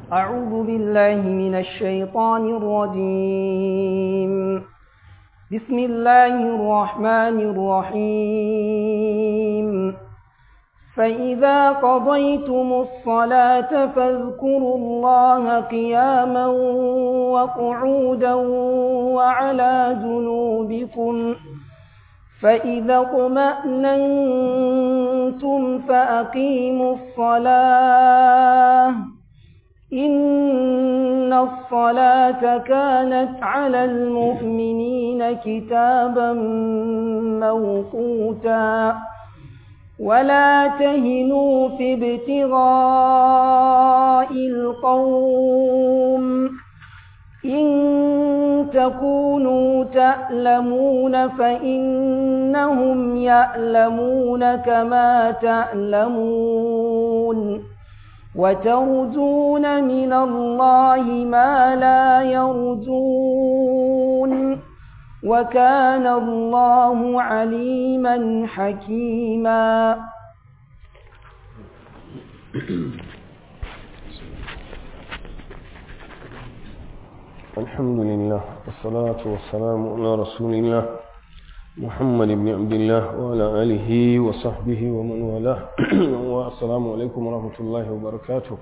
أعوذ بالله من الشيطان الرجيم بسم الله الرحمن الرحيم فإذا قضيتم الصلاة فاذكروا الله قياما وقعودا وعلى جنوبكم فإذا اطمأننتم فأقيموا الصلاة إن الصلاة كانت على المؤمنين كتابا موقوتا ولا تهنوا في ابتغاء القوم إن تكونوا تألمون فإنهم يألمون كما تألمون وترجون من الله ما لا يرجون وكان الله عليما حكيما الحمد لله والصلاة والسلام على رسول الله محمد بن عبد الله وعلى آله وصحبه ومن والاه والسلام عليكم ورحمة الله وبركاته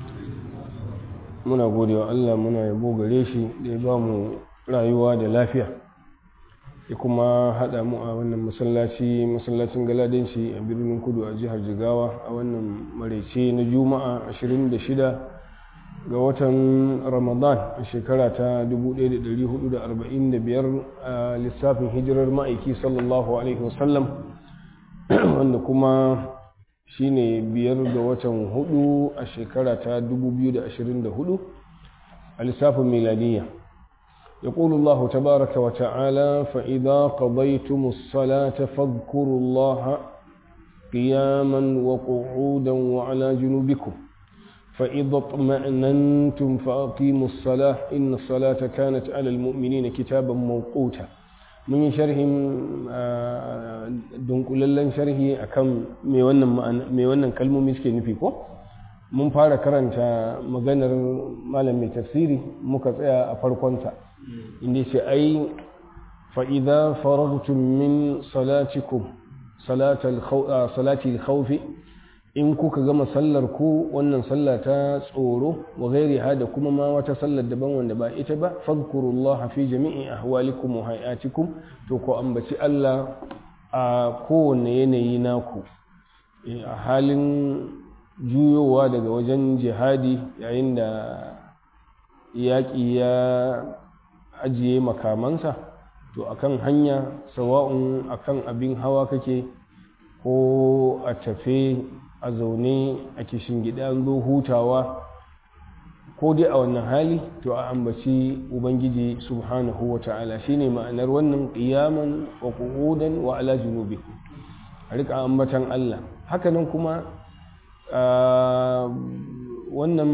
muna gode wa Allah muna yabo gare shi da ya ba mu rayuwa da lafiya ya kuma haɗa mu a wannan masallaci masallacin galadanci a birnin kudu a jihar jigawa a wannan maraice na juma'a 26 ga watan ramadan a shekara ta 1445 a lissafin hijirar ma'aiki sallallahu alaihi wasallam wanda kuma shine biyar ga watan hudu a shekara ta 2024 a lissafin miladiyya يقول الله تبارك وتعالى فإذا قضيتم الصلاة فاذكروا الله قياما وقعودا وعلى جنوبكم فإذا اطمأننتم فأقيموا الصلاة إن الصلاة كانت على المؤمنين كتابا موقوتا من شرح dunkulallen sharhi akan me wannan me wannan kalmomi suke nufi ko mun fara karanta maganar malam mai tafsiri muka tsaya a farkonta inda ce ai fa'iza faragtun min salatikum salati khaufi in kuka gama sallar ku wannan sallah ta tsoro wa gairi da kuma ma wata sallar daban wanda ba ita ba fadkurullah fi jami'i ahwalikum wa hayatikum to ko ambaci Allah a kowane yanayi naku a halin juyowa daga wajen jihadi yayin da yaƙi ya ajiye makamansa to akan hanya sawa'un akan abin hawa kake ko a tafe a zaune a kishin gida zo hutawa ko dai a wannan hali to a ambaci ubangiji subhanahu wa ta'ala shine ma'anar wannan qiyaman wa qu'udan wa ala junubikum a rika ambatan Allah hakanan kuma wannan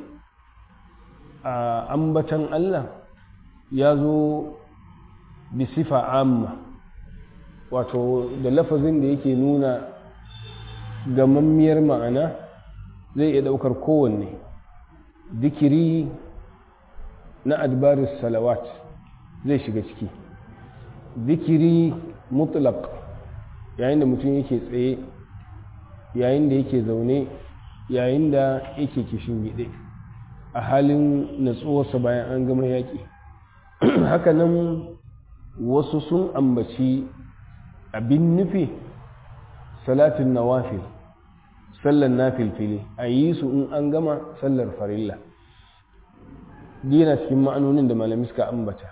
ambatan Allah ya zo bisifa amma wato da lafazin da yake nuna gamammiyar ma'ana zai iya daukar kowanne zikiri na adbaris salawat zai shiga ciki zikiri mutlaq yayin da mutum yake tsaye yayin da yake zaune yayin da yake kishin gide a halin natsuwarsa bayan an gama yaƙi hakanan wasu sun ambaci abin nufi salatin nawafil sallar nafilfili a yi su in an gama sallar farilla dina cikin ma'anonin da malami suka ambata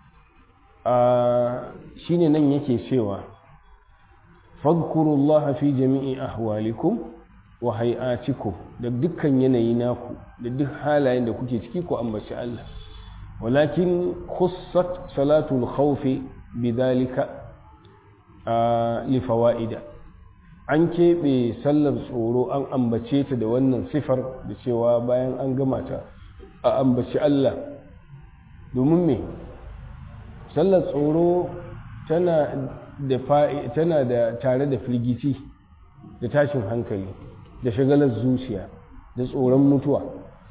shi ne nan yake cewa fadkurullah fi jami'i ahwalikum wa hay'atikum da dukkan yanayi naku da duk halayen da kuke ciki ku ambaci Allah walakin khussat salatul khawfi bidhalika li fawaida an keɓe sallar tsoro an ambace ta da wannan sifar da cewa bayan an gama ta a ambaci Allah domin me sallar tsoro tana da tana da tare da firgici da tashin hankali da shagalar zuciya da tsoron mutuwa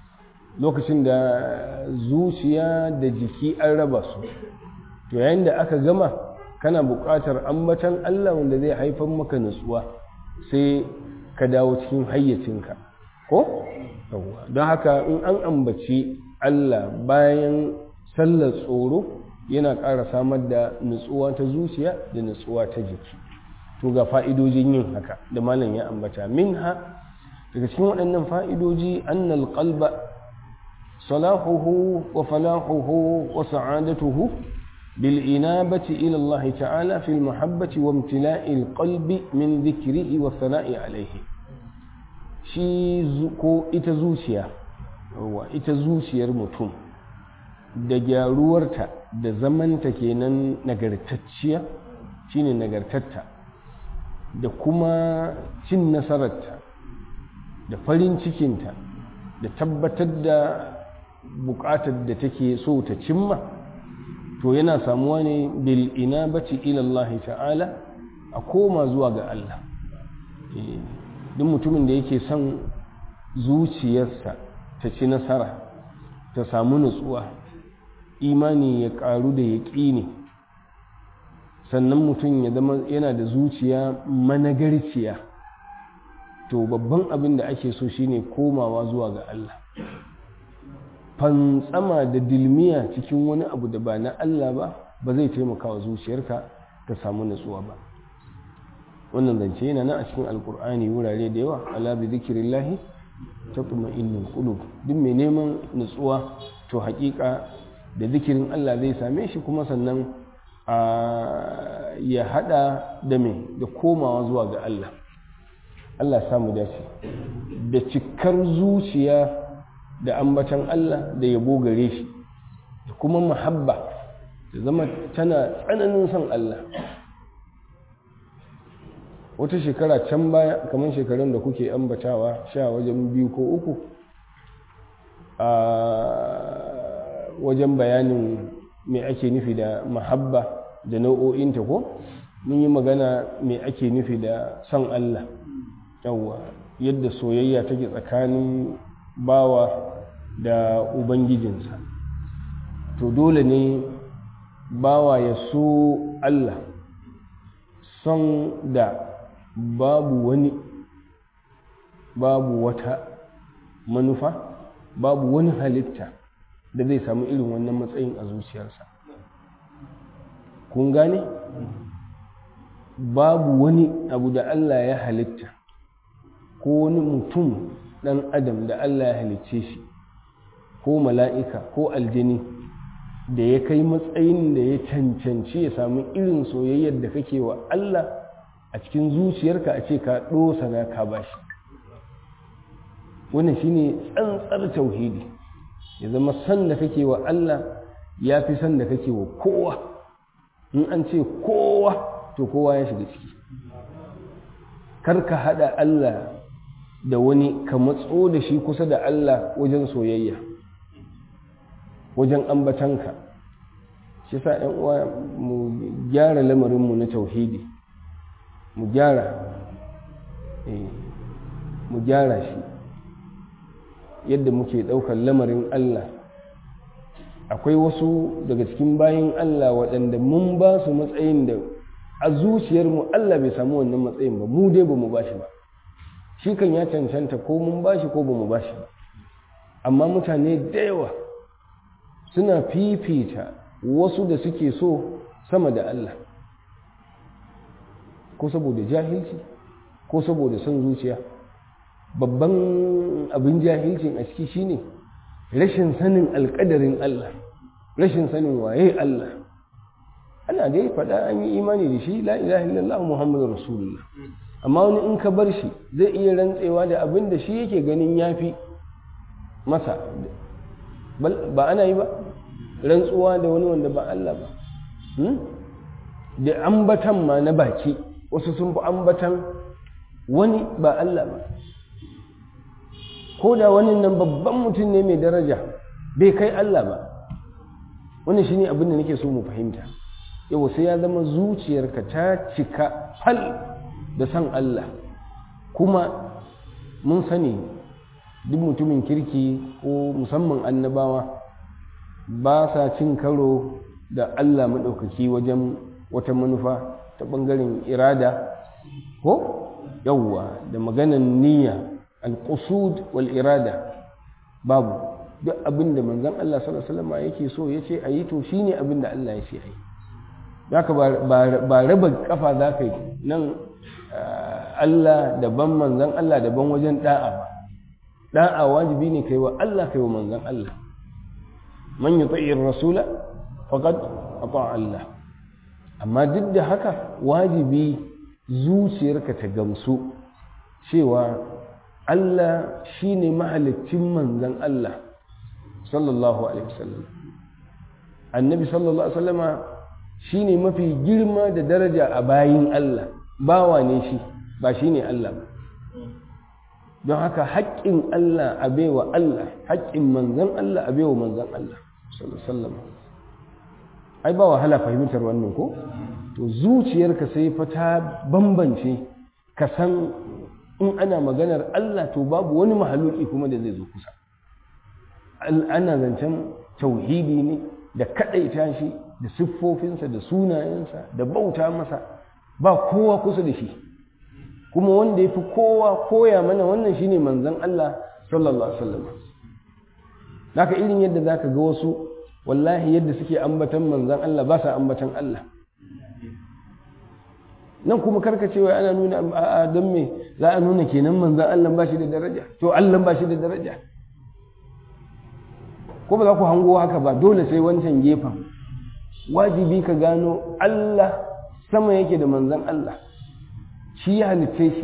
lokacin da zuciya da jiki an raba su to yayin da aka gama kana buƙatar ambatan Allah wanda zai haifar maka nutsuwa sai ka dawo cikin hayyacinka ko don haka in an ambaci Allah bayan sallar tsoro yana ƙara samar da nutsuwa ta zuciya da nutsuwa ta jiki to ga fa'idojin yin haka da malam ya ambata minha daga cikin waɗannan fa'idoji annal qalba salahuhu wa falahuhu wa sa'adatuhu bil inabati ila Allah ta'ala fil mahabbati wa imtila'il qalbi min dhikrihi wa sana'i alayhi shi ko ita zuciya ita zuciyar mutum da gyaruwarta da zamanta kenan nagartacciya shine nagartatta da kuma cin nasararta da farin cikinta da tabbatar da bukatar da take so ta cimma to yana samuwa ne bil inabati ila Allah ta'ala a koma zuwa ga Allah duk mutumin da yake son zuciyarsa ta ci nasara ta samu nutsuwa imani ya karu da yaƙini sannan mutum ya zama yana da zuciya managarciya to babban abin da ake so shine komawa zuwa ga Allah fantsama da dilmiya cikin wani abu da ba na Allah ba ba zai taimaka wa zuciyarka ta samu nutsuwa ba wannan zance yana nan a cikin alkur'ani wurare da yawa ala bi zikrillahi tatma'innul qulub duk mai neman nutsuwa to haƙiƙa da zikirin Allah zai same shi kuma sannan ya hada da me da komawa zuwa ga Allah Allah samu dace da cikar zuciya da ambatan Allah da yabo gare shi da kuma muhabba da zama tana tsananin son Allah wata shekara can baya kamar shekarun da kuke ambatawa sha wajen biyu ko uku a wajen bayanin me ake nufi da mahabba da nau'o'inta ko mun yi magana me ake nufi da son Allah yawwa yadda soyayya take tsakanin bawa da ubangijinsa to dole ne bawa ya so Allah son da babu wani babu wata manufa babu wani halitta da zai samu irin wannan matsayin a zuciyarsa kun gane babu wani abu da Allah ya halitta ko wani mutum ɗan adam da Allah ya halicce shi ko mala'ika ko aljini da ya kai matsayin da ya cancanci ya samu irin soyayyar da kake wa Allah a cikin zuciyarka a ce ka ɗosana ka bashi wannan shine tsantsar tauhidi ya zama san da kake wa Allah ya fi san da kake wa kowa in an ce kowa to kowa ya shiga ciki kar ka haɗa Allah da wani ka matso da shi kusa da Allah wajen soyayya wajen ambatanka shi sa ‘yan uwa mu gyara lamarinmu na tauhidi mu gyara mu gyara shi yadda muke ɗaukar lamarin Allah akwai wasu daga cikin bayan Allah waɗanda mun ba su matsayin da a zuciyarmu Allah bai samu wannan matsayin ba mu dai ba mu ba shi ba shi kan ya cancanta ko mun ba shi ko ba mu ba shi ba amma mutane da yawa suna fifita wasu da suke so sama da Allah ko saboda jahilci ko saboda son zuciya babban abin jahilcin a ciki shine rashin sanin alkadarin Allah rashin sanin waye Allah ana dai faɗa an yi imani da shi la ilaha illallah muhammadu rasulullah amma wani in ka bar shi zai iya rantsewa da abin da shi yake ganin yafi masa ba ana yi ba rantsuwa da wani wanda ba Allah ba da ambatan ma na baki wasu sun fi ambatan wani ba Allah ba ko da wani nan babban mutum ne mai daraja bai kai Allah ba wani shine abin da nake so mu fahimta yau sai ya zama zuciyarka ta cika fal da san Allah kuma mun sani duk mutumin kirki ko musamman annabawa ba sa cin karo da Allah maɗaukaki wajen wata manufa ta ɓangaren irada ko yawwa da maganan niyya al-qusud wal irada babu duk abin da manzon Allah sallallahu alaihi wasallam yake so yace ayi to shine abin da Allah ya ce ayi zaka ba raba kafa zaka yi nan Allah daban manzon Allah daban wajen da'a ba da'a wajibi ne kai wa Allah kai wa manzon Allah man yuti'ir rasula faqad ata Allah amma duk da haka wajibi zuciyarka ta gamsu cewa Allah shine mahalicin manzon Allah sallallahu alaihi wasallam annabi sallallahu alaihi wasallama shine mafi girma da daraja a bayin Allah bawa ne shi ba shine Allah ba don haka haƙƙin Allah a baiwa Allah haƙƙin manzon Allah a baiwa manzon Allah sallallahu alaihi wasallam ai ba wahala fahimtar wannan ko to zuciyarka sai fa ta bambance ka san in ana maganar Allah to babu wani mahaluki kuma da zai zo kusa ana zancen tauhidi ne da kaɗaita shi da siffofinsa da sunayensa da bauta masa ba kowa kusa da shi kuma wanda ya fi kowa koya mana wannan shine manzon Allah sallallahu alaihi wasallam haka irin yadda zaka ga wasu wallahi yadda suke ambatan manzon Allah ba sa ambatan Allah nan kuma karkacewa ana nuna a don me za a nuna kenan manzon Allah ba shi da daraja to Allah ba shi da daraja ko ba za ku hango haka ba dole sai wancan gefen wajibi ka gano Allah sama yake da manzan Allah shi ya halitce shi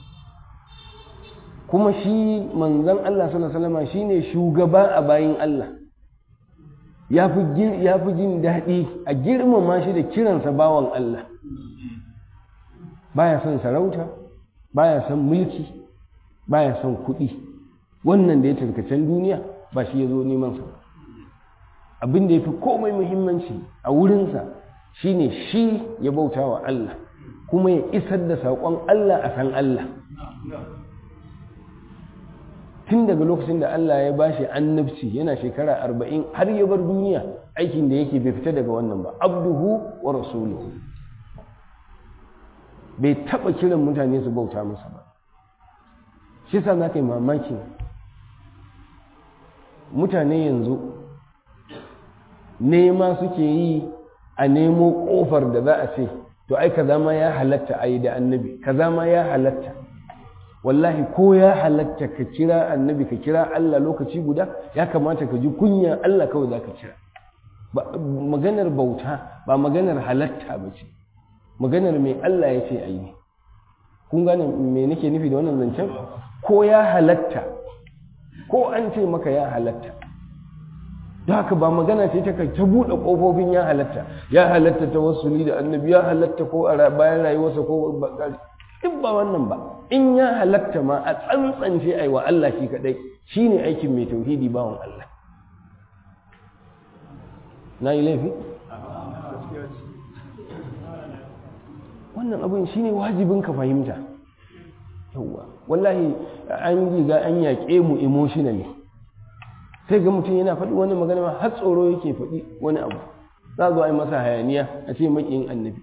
kuma shi manzan Allah sallallahu shi ne shugaba a bayin Allah ya fi jin daɗi a girmama shi da kiransa bawan Allah baya son sarauta baya son mulki baya son kuɗi wannan da ya tarkacen duniya ba shi ya zo neman sa abin da ya fi komai muhimmanci a wurinsa shine shi ya bauta wa Allah kuma ya isar da saƙon Allah a san Allah tun daga lokacin da Allah ya bashi annabci yana shekara arba'in har ya bar duniya aikin da yake bai fita daga wannan ba abduhu wa rasuluhu bai taɓa kiran mutane su bauta masa ba shi sa za ka yi mamakin mutane yanzu nema suke yi a nemo ƙofar da za a ce to ai kaza ma ya halatta a yi da annabi kaza ma ya halatta wallahi ko ya halatta ka kira annabi ka kira Allah lokaci guda ya kamata ka ji kunya Allah kawai za ka kira maganar bauta ba maganar halatta ba ce maganar mai Allah ya ce a yi kun gane me nake nufi da wannan zancen ko ya halatta ko an ce maka ya halatta da haka ba magana ce ta kai ta buɗe ƙofofin ya halatta ya halatta ta wasuli da annabi ya halatta ko a bayan rayuwarsa ko duk ba wannan ba in ya halatta ma a tsantsance ai wa Allah shi kadai shine aikin mai tauhidi bawan Allah na yi laifi wannan abin shine wajibin ka fahimta yawwa wallahi an riga an yaƙe mu emotionally sai ga mutum yana faɗi wani magana ma har tsoro yake faɗi wani abu za zo a yi masa hayaniya a ce maƙiyin annabi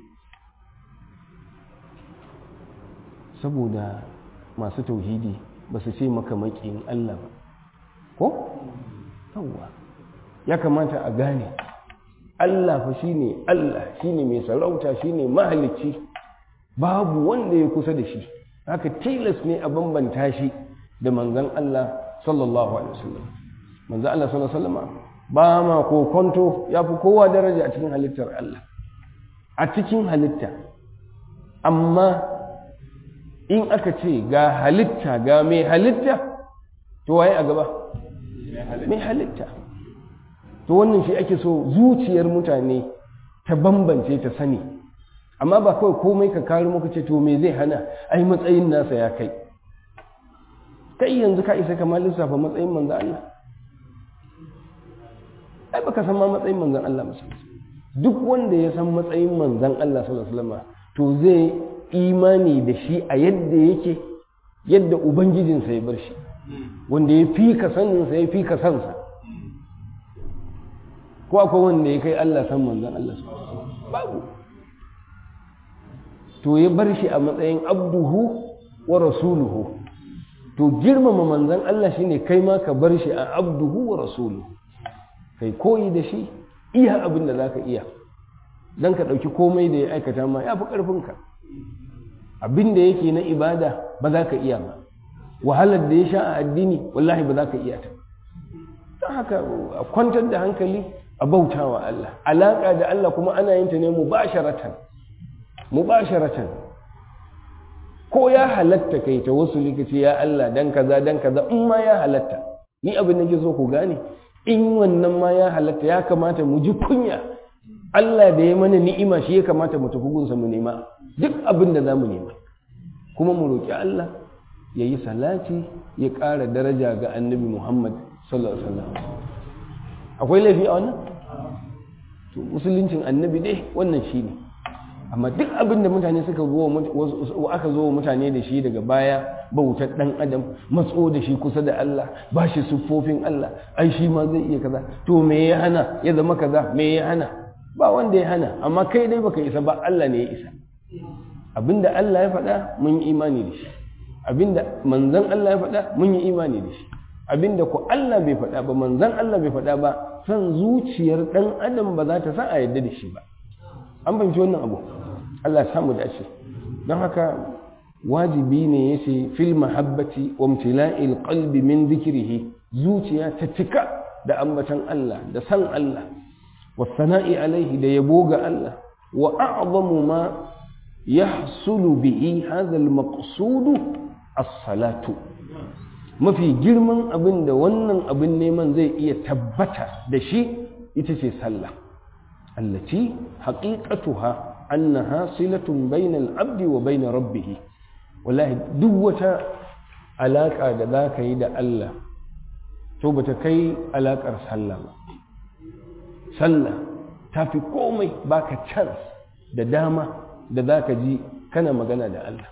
saboda masu tauhidi ba su ce maka maƙiyin Allah ba ko? yawwa ya kamata a gane Allah fa shine Allah shine mai sarauta shine mahalicci babu wanda ya kusa da shi haka tilas ne a bambanta shi da manzon Allah sallallahu alaihi wasallam manzon Allah sallallahu alaihi wasallam ba ma kokonto ya fi kowa daraja a cikin halittar Allah a cikin halitta amma in aka ce ga halitta ga mai halitta to waye a gaba mai halitta to wannan shi ake so zuciyar mutane ta bambance ta sani amma ba kawai komai ka kare muka ce to me zai hana ai matsayin nasa ya kai kai yanzu ka isa kamar lissafa matsayin manzan Allah ai baka san ma matsayin manzan Allah musulunci duk wanda ya san matsayin manzan Allah sallallahu alaihi wasallam to zai imani da shi a yadda yake yadda ubangijinsa ya bar shi wanda ya fi ka saninsa ya fi ka sansa ko akwai wanda ya kai Allah san manzan Allah su babu to ya bar shi a matsayin abduhu wa rasuluhu to girmama manzan Allah shine kai ma ka bar shi a abduhu wa rasuluhu kai koyi da shi iya abin da zaka iya dan ka ɗauki komai da ya aikata ma ya fi ƙarfinka abin da yake na ibada ba za ka iya ba wahalar da ya sha a addini wallahi ba za ka iya ta don haka a kwantar da hankali a bauta wa Allah alaƙa da Allah kuma ana yin ta ne mubasharatan mubasharatan ko ya halatta kai ta wasu lokaci ya Allah dan kaza dan kaza in ma ya halatta ni abin da ke so ku gane in wannan ma ya halatta ya kamata mu ji kunya Allah da ya mana ni'ima shi ya kamata mu tafi gunsa mu nema duk abin da za mu nema kuma mu roƙi Allah ya yi salati ya ƙara daraja ga annabi Muhammad sallallahu alaihi wasallam akwai laifi a wannan to musuluncin annabi dai wannan shi ne amma duk abin da mutane suka zo aka zo mutane da shi daga baya bautar dan adam matso da shi kusa da Allah ba shi siffofin Allah ai shi ma zai iya kaza to me ya hana ya zama kaza me ya hana ba wanda ya hana amma kai dai baka isa ba Allah ne ya isa abinda Allah ya faɗa mun yi imani da shi abinda manzon Allah ya faɗa mun yi imani da shi abinda ko Allah bai faɗa ba manzon Allah bai faɗa ba san zuciyar ɗan adam ba za ta sa a yadda da shi ba an fahimci wannan abu Allah ya samu dace don haka wajibi ne yace fil mahabbati wa imtila'il qalbi min dhikrihi zuciya ta cika da ambatan Allah da san Allah wa sana'i alaihi da yabo ga Allah wa a'zamu ma yahsulu bihi hadha al-maqsud as-salatu mafi girman abin da wannan abin neman zai iya tabbata da shi ita ce sallah allati haqiqatuha annaha silatun bainal abdi wa bain rabbih wallahi duk wata alaka da zaka yi da Allah to bata kai alakar sallah ba sallah tafi komai baka chance da dama da zaka ji kana magana da Allah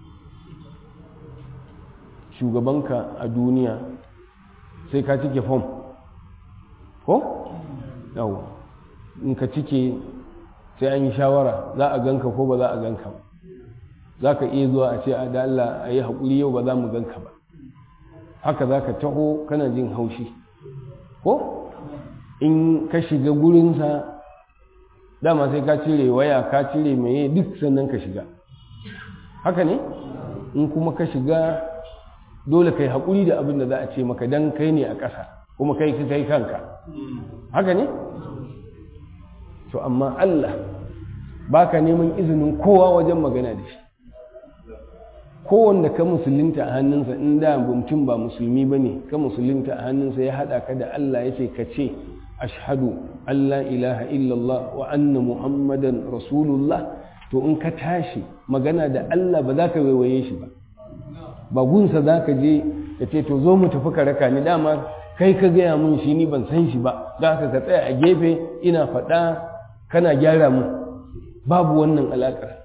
shugabanka a duniya sai ka cike fom ko? yau in ka cike sai an yi shawara za a ganka ko ba za a ganka ba za ka iya zuwa a ce a da Allah a yi haƙuri yau ba za mu ganka ba haka za ka taho kana jin haushi ko in ka shiga gurinsa dama sai ka cire waya ka cire mai duk sannan ka shiga haka ne in kuma ka shiga dole kai haƙuri da abin da za a ce maka dan kai ne a ƙasa kuma kai ka kai kanka haka ne to amma Allah baka neman izinin kowa wajen magana da shi kowanne ka musulunta a hannunsa in da mutum ba musulmi ba ne ka musulunta a hannunsa ya haɗa ka da Allah ya ce ka ce ashhadu Allah ilaha illallah wa anna muhammadan rasulullah to in ka tashi magana da Allah ba za ka waiwaye shi ba ba gunsa za ka je ka ce to zo mu tafi ka raka ni dama kai ka gaya mun shi ni ban san shi ba da haka ka tsaya a gefe ina faɗa kana gyara mu babu wannan alaƙar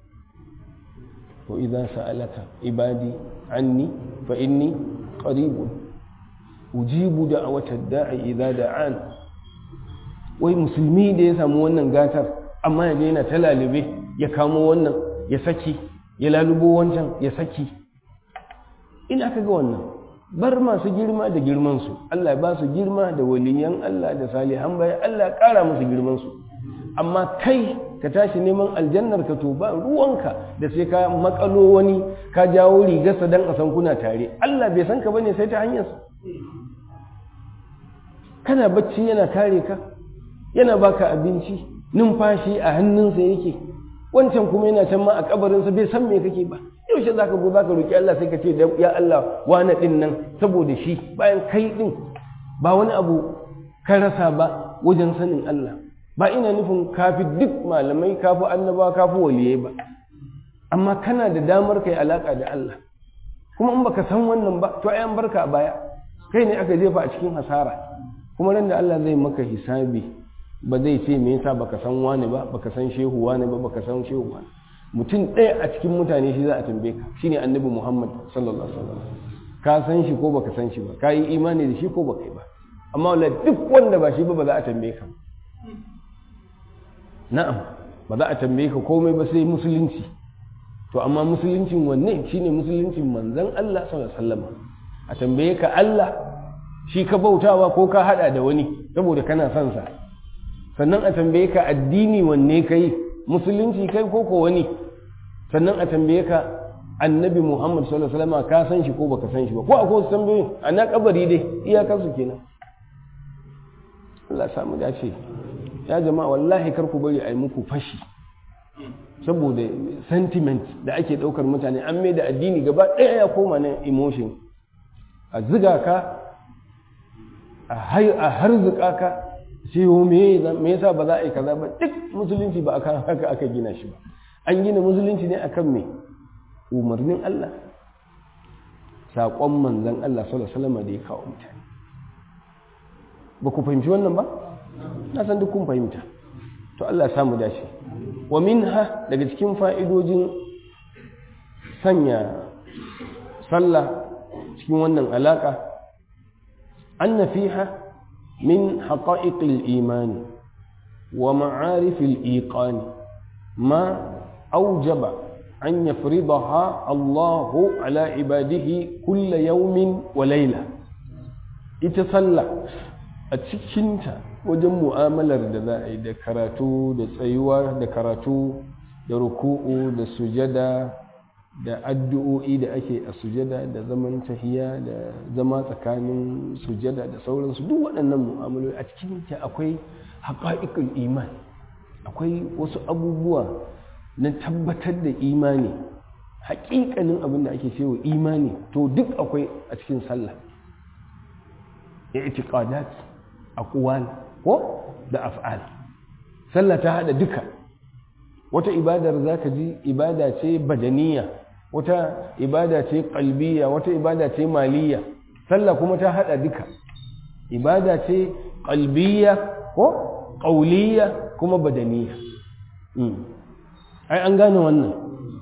to idan sa'alaka ibadi anni fa inni qaribun ujibu da'watad da'i idza da'an wai musulmi da ya samu wannan gatar amma yaje yana ta lalube ya kamo wannan ya saki ya lalubo wancan ya saki ina kaga wannan bar masu girma da girmansu Allah ba su girma da waliyan Allah da salihan bayan Allah ƙara musu girmansu amma kai ka tashi neman aljannar ka to ba ruwanka da sai ka makalo wani ka jawo rigarsa dan a san kuna tare Allah bai san ka bane sai ta hanyarsa kana bacci yana kare ka yana baka abinci numfashi a hannunsa yake wancan kuma yana can ma a kabarinsa bai san me kake ba yaushe za ka zo za ka roƙi Allah sai ka ce ya Allah wane ɗin nan saboda shi bayan kai ɗin ba wani abu ka rasa ba wajen sanin Allah ba ina nufin kafi duk malamai kafi annaba kafi waliyai ba amma kana da damar kai alaka da Allah kuma in baka san wannan ba to ayan barka a baya kai ne aka jefa a cikin hasara kuma ran da Allah zai maka hisabi ba zai ce me yasa baka san wani ba baka san shehu wani ba baka san shehu wani mutum ɗaya a cikin mutane shi za a tambaye ka shine annabi Muhammad sallallahu alaihi wasallam ka san shi ko baka san shi ba ka yi imani da shi ko baka yi ba amma wala duk wanda ba shi ba ba za a tambaye ka na'am ba za a tambaye ka komai ba sai musulunci to amma musuluncin wanne shine musuluncin manzon Allah sallallahu alaihi wasallam a tambaye ka Allah shi ka bautawa ko ka hada da wani saboda kana son sa sannan a tambaye ka addini wanne kai musulunci kai ko ko wani sannan a tambaye ka annabi Muhammad sallallahu alaihi wasallam ka san shi ko baka san shi ba ko akwai wasu tambayoyi a na kabari dai iyakar su kenan Allah samu dace ya jama'a wallahi kar ku bari a yi muku fashi saboda sentiment da ake daukar mutane an mai da addini gaba ɗaya ya koma na emotion a ziga ka a harzuka ka sai me yasa ba za a yi kaza ba duk musulunci ba akan haka aka gina shi ba an gina musulunci ne akan me umarnin Allah saƙon manzan Allah sallallahu alaihi wasallam da ya kawo mutane ba ku fahimci wannan ba na san duk kun fahimta to Allah ya samu dace wa minha daga cikin fa'idojin sanya sallah cikin wannan alaka anna fiha min haqa'iqil imani wa ma'arifil iqani ma aujaba أن يفرضها الله على عباده كل يوم وليلة itasalla a cikinta wajen mu'amalar da za a yi da karatu da tsayuwa da karatu da ruku'u da sujada da addu'o'i da ake a sujada da zaman tahiya da zama tsakanin sujada da sauransu duk waɗannan mu'amaloli a cikinta akwai haƙa'iƙul iman akwai wasu abubuwa na tabbatar da imani haƙiƙanin abin da ake cewa imani to duk akwai a cikin sallah i'tiqadat aqwal ko da af'al sallah ta hada duka wata ibadar zaka ji ibada ce badaniya wata ibada ce qalbiya wata ibada ce maliya sallah kuma ta hada duka ibada ce qalbiya ko qauliya kuma badaniya ai an gane wannan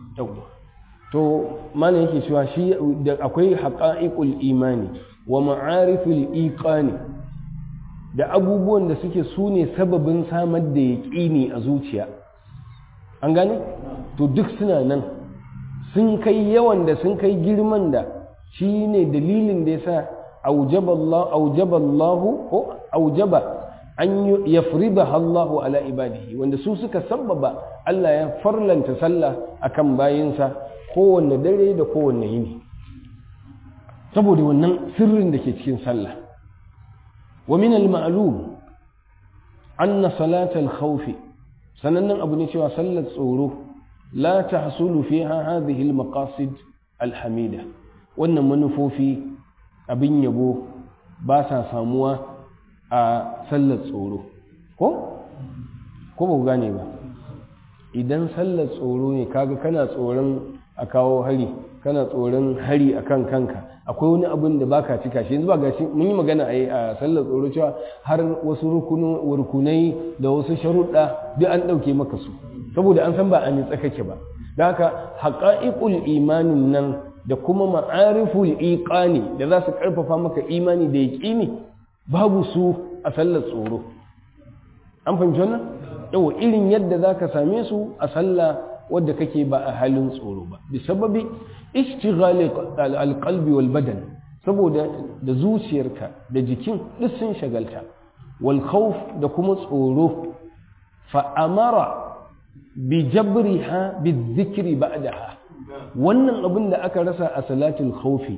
to mana yake cewa shi da akwai haqa'iqul imani wa ma'ariful iqani da abubuwan da suke sune sababin samar da yaqini a zuciya an gane to duk suna nan sun kai yawan da sun kai girman da shine dalilin da yasa aujaba Allah aujaba Allah ko aujaba an yafridaha Allahu ala ibadihi wanda su suka sabbaba Allah ya farlanta sallah akan bayinsa kowanne dare da kowanne yini saboda wannan sirrin da ke cikin sallah wa min al-ma'lum anna salat al-khawf sanannen abu ne cewa sallar tsoro la tahsulu fiha hadhihi al-maqasid al-hamida wannan manufofi abin yabo ba sa samuwa a sallar tsoro ko ko ba ku gane ba idan sallar tsoro ne kaga kana tsoron a kawo hari kana tsoron hari akan kanka akwai wani abin da baka cika shi yanzu ba gashi mun yi magana a a sallar tsoro cewa har wasu rukunai da wasu sharuɗa duk an ɗauke maka su saboda an san ba a nitsa kake ba da haka haƙa'iƙul imanin nan da kuma ma'ariful iqani da za su ƙarfafa maka imani da yaƙini babu su a sallar tsoro an fahimci wannan yau irin yadda za ka same su a sallah wadda kake ba a halin tsoro ba bi sababi ishtighali alqalbi wal badan saboda da zuciyarka da jikin duk sun shagalta wal khawf da kuma tsoro fa amara bi jabriha bi dhikri ba'daha wannan abin da aka rasa a salatul khawfi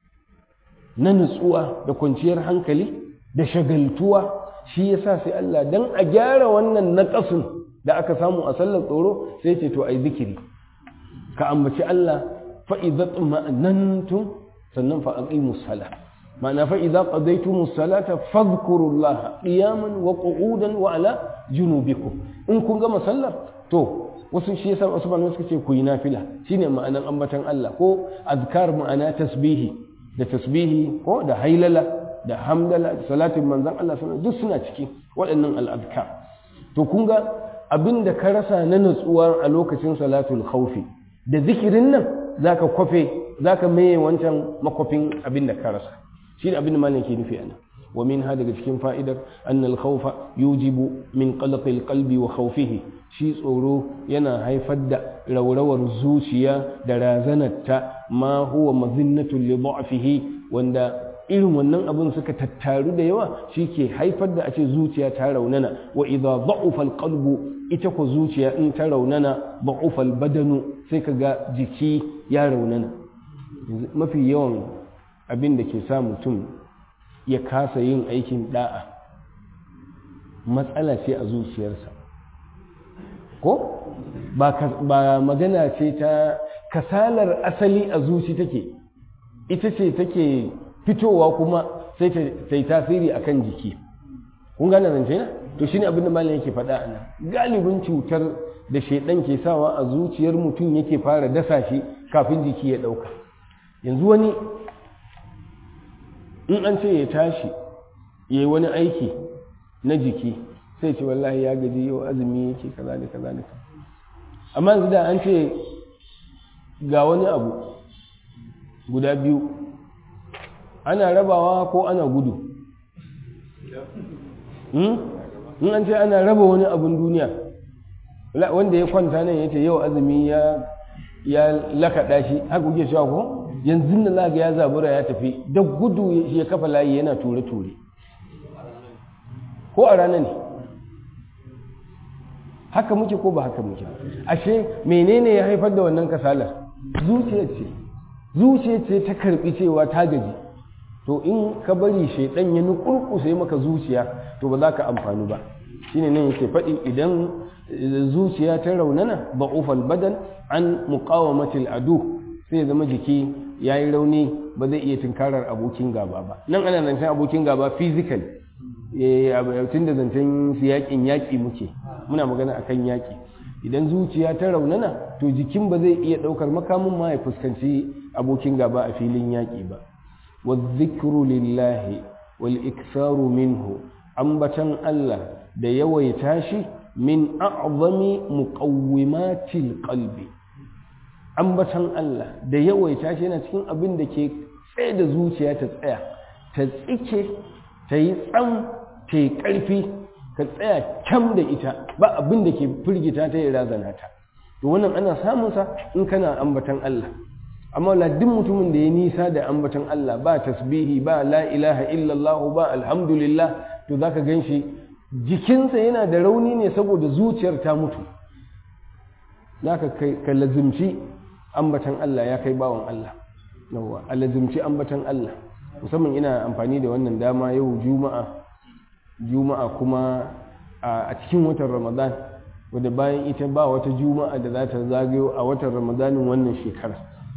na nutsuwa da kwanciyar hankali da shagaltuwa shi yasa sai Allah dan a gyara wannan naqasin da aka samu a sallar tsoro sai ce to ai zikiri ka ambaci Allah fa idza tuma'nantum sannan fa aqimus salah ma'ana fa idza qadaytumus salata fadhkurullaha qiyaman wa qu'udan wa ala junubikum in kun gama sallar to wasu shi yasa wasu malamai suka ce ku yi nafila shine ma'anan ambatan Allah ko azkar ma'ana tasbihi da tasbihi ko da hailala da hamdala da salatin manzon Allah sallallahu duk suna ciki waɗannan al'azkar to kun ga abin da ka rasa na natsuwa a lokacin salatul khawfi da zikirin nan zaka kwafe zaka maye wancan makwafin abin da ka rasa shi ne abin da malam ke nufi anan wa min ha daga cikin fa'idar anna al-khawfa yujibu min qalq al-qalbi wa khawfihi shi tsoro yana haifar da raurawar zuciya da razanarta ma huwa mazinnatu li dha'fihi wanda irin wannan abin suka tattaru da yawa shi ke haifar da a ce zuciya ta raunana wa idza dha'ufa al-qalbu ita ko zuciya in ta raunana dha'ufa al-badanu sai kaga jiki ya raunana mafi yawan abin da ke sa mutum ya kasa yin aikin da'a matsala ce a zuciyarsa ko ba magana ce ta kasalar asali a zuci take ita ce take fitowa kuma sai ta yi tasiri a kan jiki kun gane zance na to shine abin da malam yake faɗa a nan galibin cutar da shaidan ke sawa a zuciyar mutum yake fara dasa shi kafin jiki ya ɗauka yanzu wani in an ce ya tashi ya yi wani aiki na jiki sai ce wallahi ya gaji yau azumi yake kaza da kaza da amma yanzu da an ce ga wani abu guda biyu ana rabawa ko ana gudu in an ce ana raba wani abun duniya wanda ya kwanta nan ya ce yau azumi ya ya lakaɗa shi haka kuke cewa ko yanzu da za ga ya zabura ya tafi da gudu ya kafa layi yana ture-ture ko a rana ne haka muke ko ba haka muke ashe menene ya haifar da wannan kasalar zuciya ce zuciya ce ta karbi cewa ta gaji to in ka bari shaidan ya nukurkusa maka zuciya to ba za ka amfani ba shine nan yake faɗi idan zuciya ta raunana ba'ufal badan an muqawamatil adu sai ya zama jiki yayi rauni ba zai iya tunkarar abokin gaba ba nan ana zancen abokin gaba physical tun da zancen yaƙin yaƙi muke muna magana akan yaƙi idan zuciya ta raunana to jikin ba zai iya ɗaukar makamin ma ya fuskanci abokin gaba a filin yaƙi ba wa zikru lillahi wal iksaru minhu ambatan Allah da yawaita shi min a'zami muqawwimatil qalbi ambatan Allah da yawaita shi yana cikin abin da ke tsaye da zuciya ta tsaya ta tsike ta yi tsam ta yi ƙarfi ka tsaya kyam da ita ba abin da ke firgita ta yi razana ta to wannan ana samunsa in kana ambatan Allah amma la duk mutumin da ya nisa da ambatan Allah ba tasbihi ba la ilaha illallah ba alhamdulillah to zaka ganshi jikinsa yana da rauni ne saboda zuciyar ta mutu zaka kai ka lazimci ambatan Allah ya kai bawan Allah yawa a lazimci ambatan Allah musamman ina amfani da wannan dama yau juma'a juma'a kuma a cikin watan ramadan wadda bayan ita ba wata juma'a da za ta zagayo a watan ramadanin wannan shekara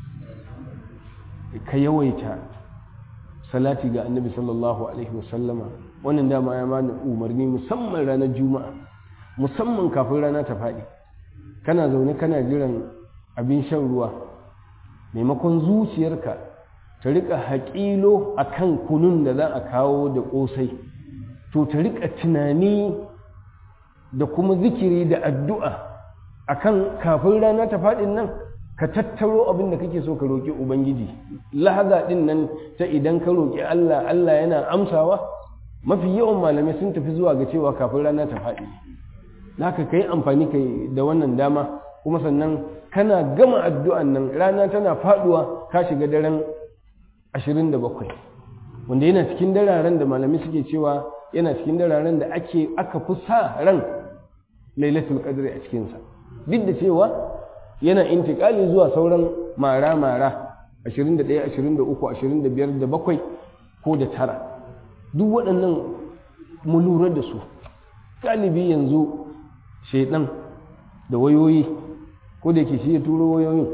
ka yawaita salati ga annabi sallallahu alaihi wasallama wannan dama ya mana umarni musamman ranar juma'a musamman kafin rana ta faɗi kana zaune kana jiran abin shan ruwa maimakon zuciyarka ta rika haƙilo a kan kunun da za a kawo da ƙosai to ta rika tunani da kuma zikiri da addu'a a kan kafin rana ta faɗin nan ka tattaro abin da kake so ka roƙi ubangiji lahaza ɗin nan ta idan ka roƙi allah allah yana amsawa mafi yawan malamai sun tafi zuwa ga cewa kafin rana ta faɗi haka ka yi amfani kai da wannan dama kuma sannan kana gama addu'an nan rana tana faɗuwa ka shiga daren 27 wanda yana cikin dararen da malami suke cewa yana cikin dararen da ake aka fi sa ran lailatul qadri a cikinsa duk da cewa yana intikali zuwa sauran mara-mara 21 23 25 da bakwai ko da tara duk waɗannan mu lura da su galibi yanzu shaidan da wayoyi ko da yake shi ya turo wayoyin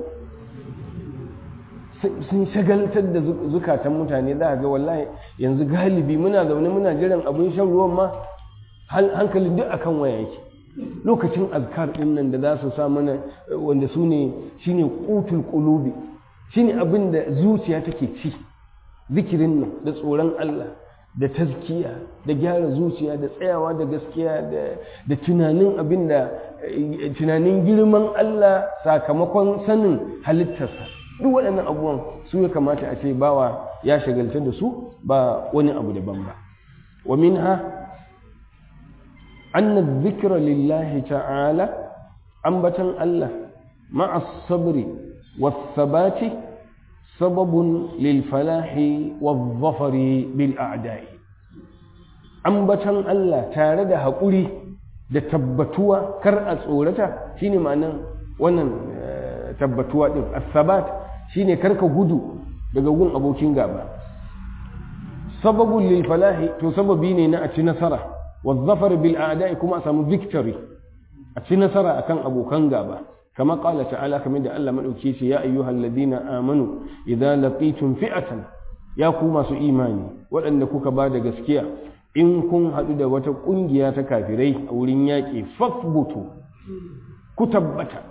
sun shagaltar da zukatan mutane za a ga wallahi yanzu galibi muna zaune muna jiran abin shan ruwan ma hankalin duk akan waya yake lokacin azkar din nan da za su sa mana wanda su ne shine qutul qulubi shine abin da zuciya take ci zikirin nan da tsoron Allah da tazkiya da gyara zuciya da tsayawa da gaskiya da tunanin abin da tunanin girman Allah sakamakon sanin halittarsa duk waɗannan abubuwan su ya kamata a ce bawa ya shagalta da su ba wani abu daban ba wa minha anna dhikra lillahi ta'ala ambatan Allah ma'a sabri was sabati sababun lil falahi wadh dhafari bil a'da'i ambatan Allah tare da haƙuri da tabbatuwa kar a tsorata shine ma'anan wannan tabbatuwa din as-sabat shine karka gudu daga gun abokin gaba sababun lil falahi to sababi ne na a ci nasara wa zafar bil a'da'i kuma a samu victory a ci nasara akan abokan gaba kama qala ta'ala kamar da Allah madauki ce ya ayyuhal ladina amanu idza laqitum fi'atan ya ku masu imani waɗanda kuka ba da gaskiya in kun haɗu da wata ƙungiya ta kafirai a wurin yaƙi fasbutu ku tabbata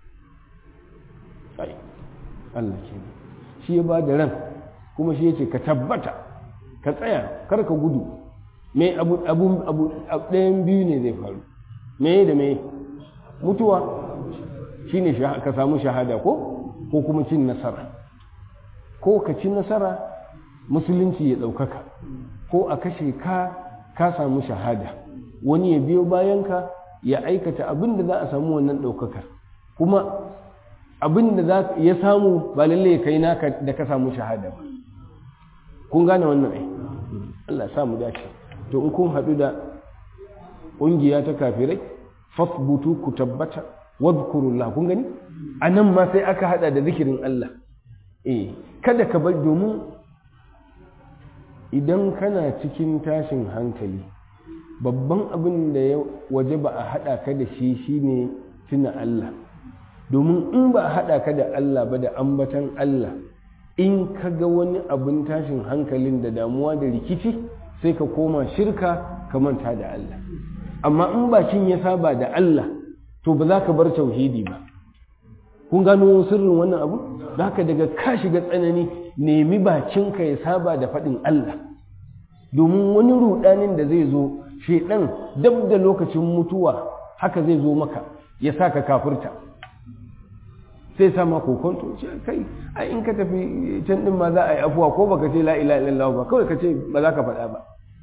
Allah ke shi ya ba da ran kuma shi ya ce ka tabbata ka tsaya kar ka gudu me abu abu abu ɗayan biyu ne zai faru me da me mutuwa shine ka samu shahada ko ko kuma cin nasara ko ka ci nasara musulunci ya ɗaukaka ko a kashe ka ka samu shahada wani ya biyo bayanka ya aikata abin da za a samu wannan ɗaukakar kuma abin da ya samu ba lalle ya kai naka da ka samu shahada ba kun gane wannan ai Allah samu dace to in kun haɗu da ƙungiya ta kafirai fasbutu ku tabbata wadhkurullah kun gani anan ma sai aka hada da zikirin Allah eh kada ka bar domin idan kana cikin tashin hankali babban abin da ya waje ba a haɗa ka da shi shine tuna Allah domin in ba a haɗa ka da Allah ba da ambatan Allah in ka ga wani abin tashin hankalin da damuwa da rikici sai ka koma shirka ka manta da Allah amma in bakin ya saba da Allah to ba za ka bar tauhidi ba kun gano sirrin wannan abu da haka daga ka shiga tsanani nemi bakinka ya saba da faɗin Allah domin wani rudanin da zai zo shedan dab da lokacin mutuwa haka zai zo maka ya sa ka kafirta sai sama kokonto ce kai a in ka tafi can din ma za a yi afuwa ko baka ce la ilaha illallah ba kawai ka ce ba za ka faɗa ba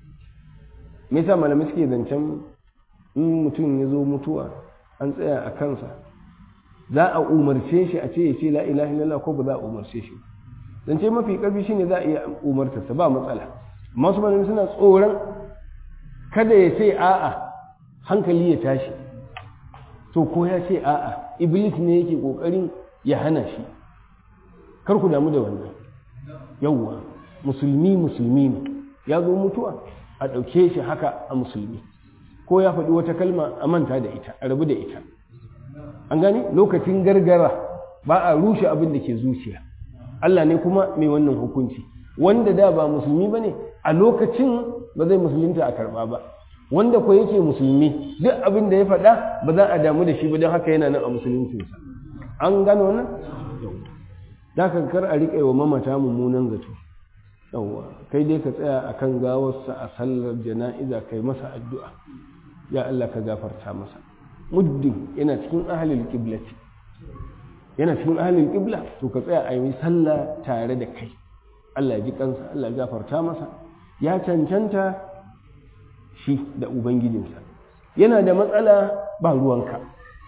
me yasa malamai suke zancen in mutum ya zo mutuwa an tsaya a kansa za a umarce shi a ce ya ce la ilaha illallah ko ba za a umarce shi zance mafi karfi shine za a iya umartarsa ba matsala amma su malamai suna tsoron kada ya ce a'a hankali ya tashi to ko ya ce a'a iblis ne yake kokarin ya hana shi kar ku damu da wannan yawwa musulmi musulmi ne ya zo mutuwa a ɗauke shi haka a musulmi ko ya faɗi wata kalma a manta da ita a rabu da ita an gani lokacin gargara ba a rushe abin da ke zuciya Allah ne kuma mai wannan hukunci wanda da ba musulmi ba ne a lokacin ba zai musulunta a karɓa ba wanda ko yake musulmi duk abin da ya faɗa ba za a damu da shi ba don haka yana nan a musuluncinsa an gano wannan da ka kar a riƙe wa mamata mummunan zato yawwa kai dai ka tsaya akan gawarsa a sallar jana'iza kai masa addu'a ya Allah ka gafarta masa muddin yana cikin ahalil qiblati yana cikin ahalil qibla to ka tsaya a yi sallah tare da kai Allah ya ji kansa Allah ya gafarta masa ya cancanta shi da ubangijinsa yana da matsala ba ruwanka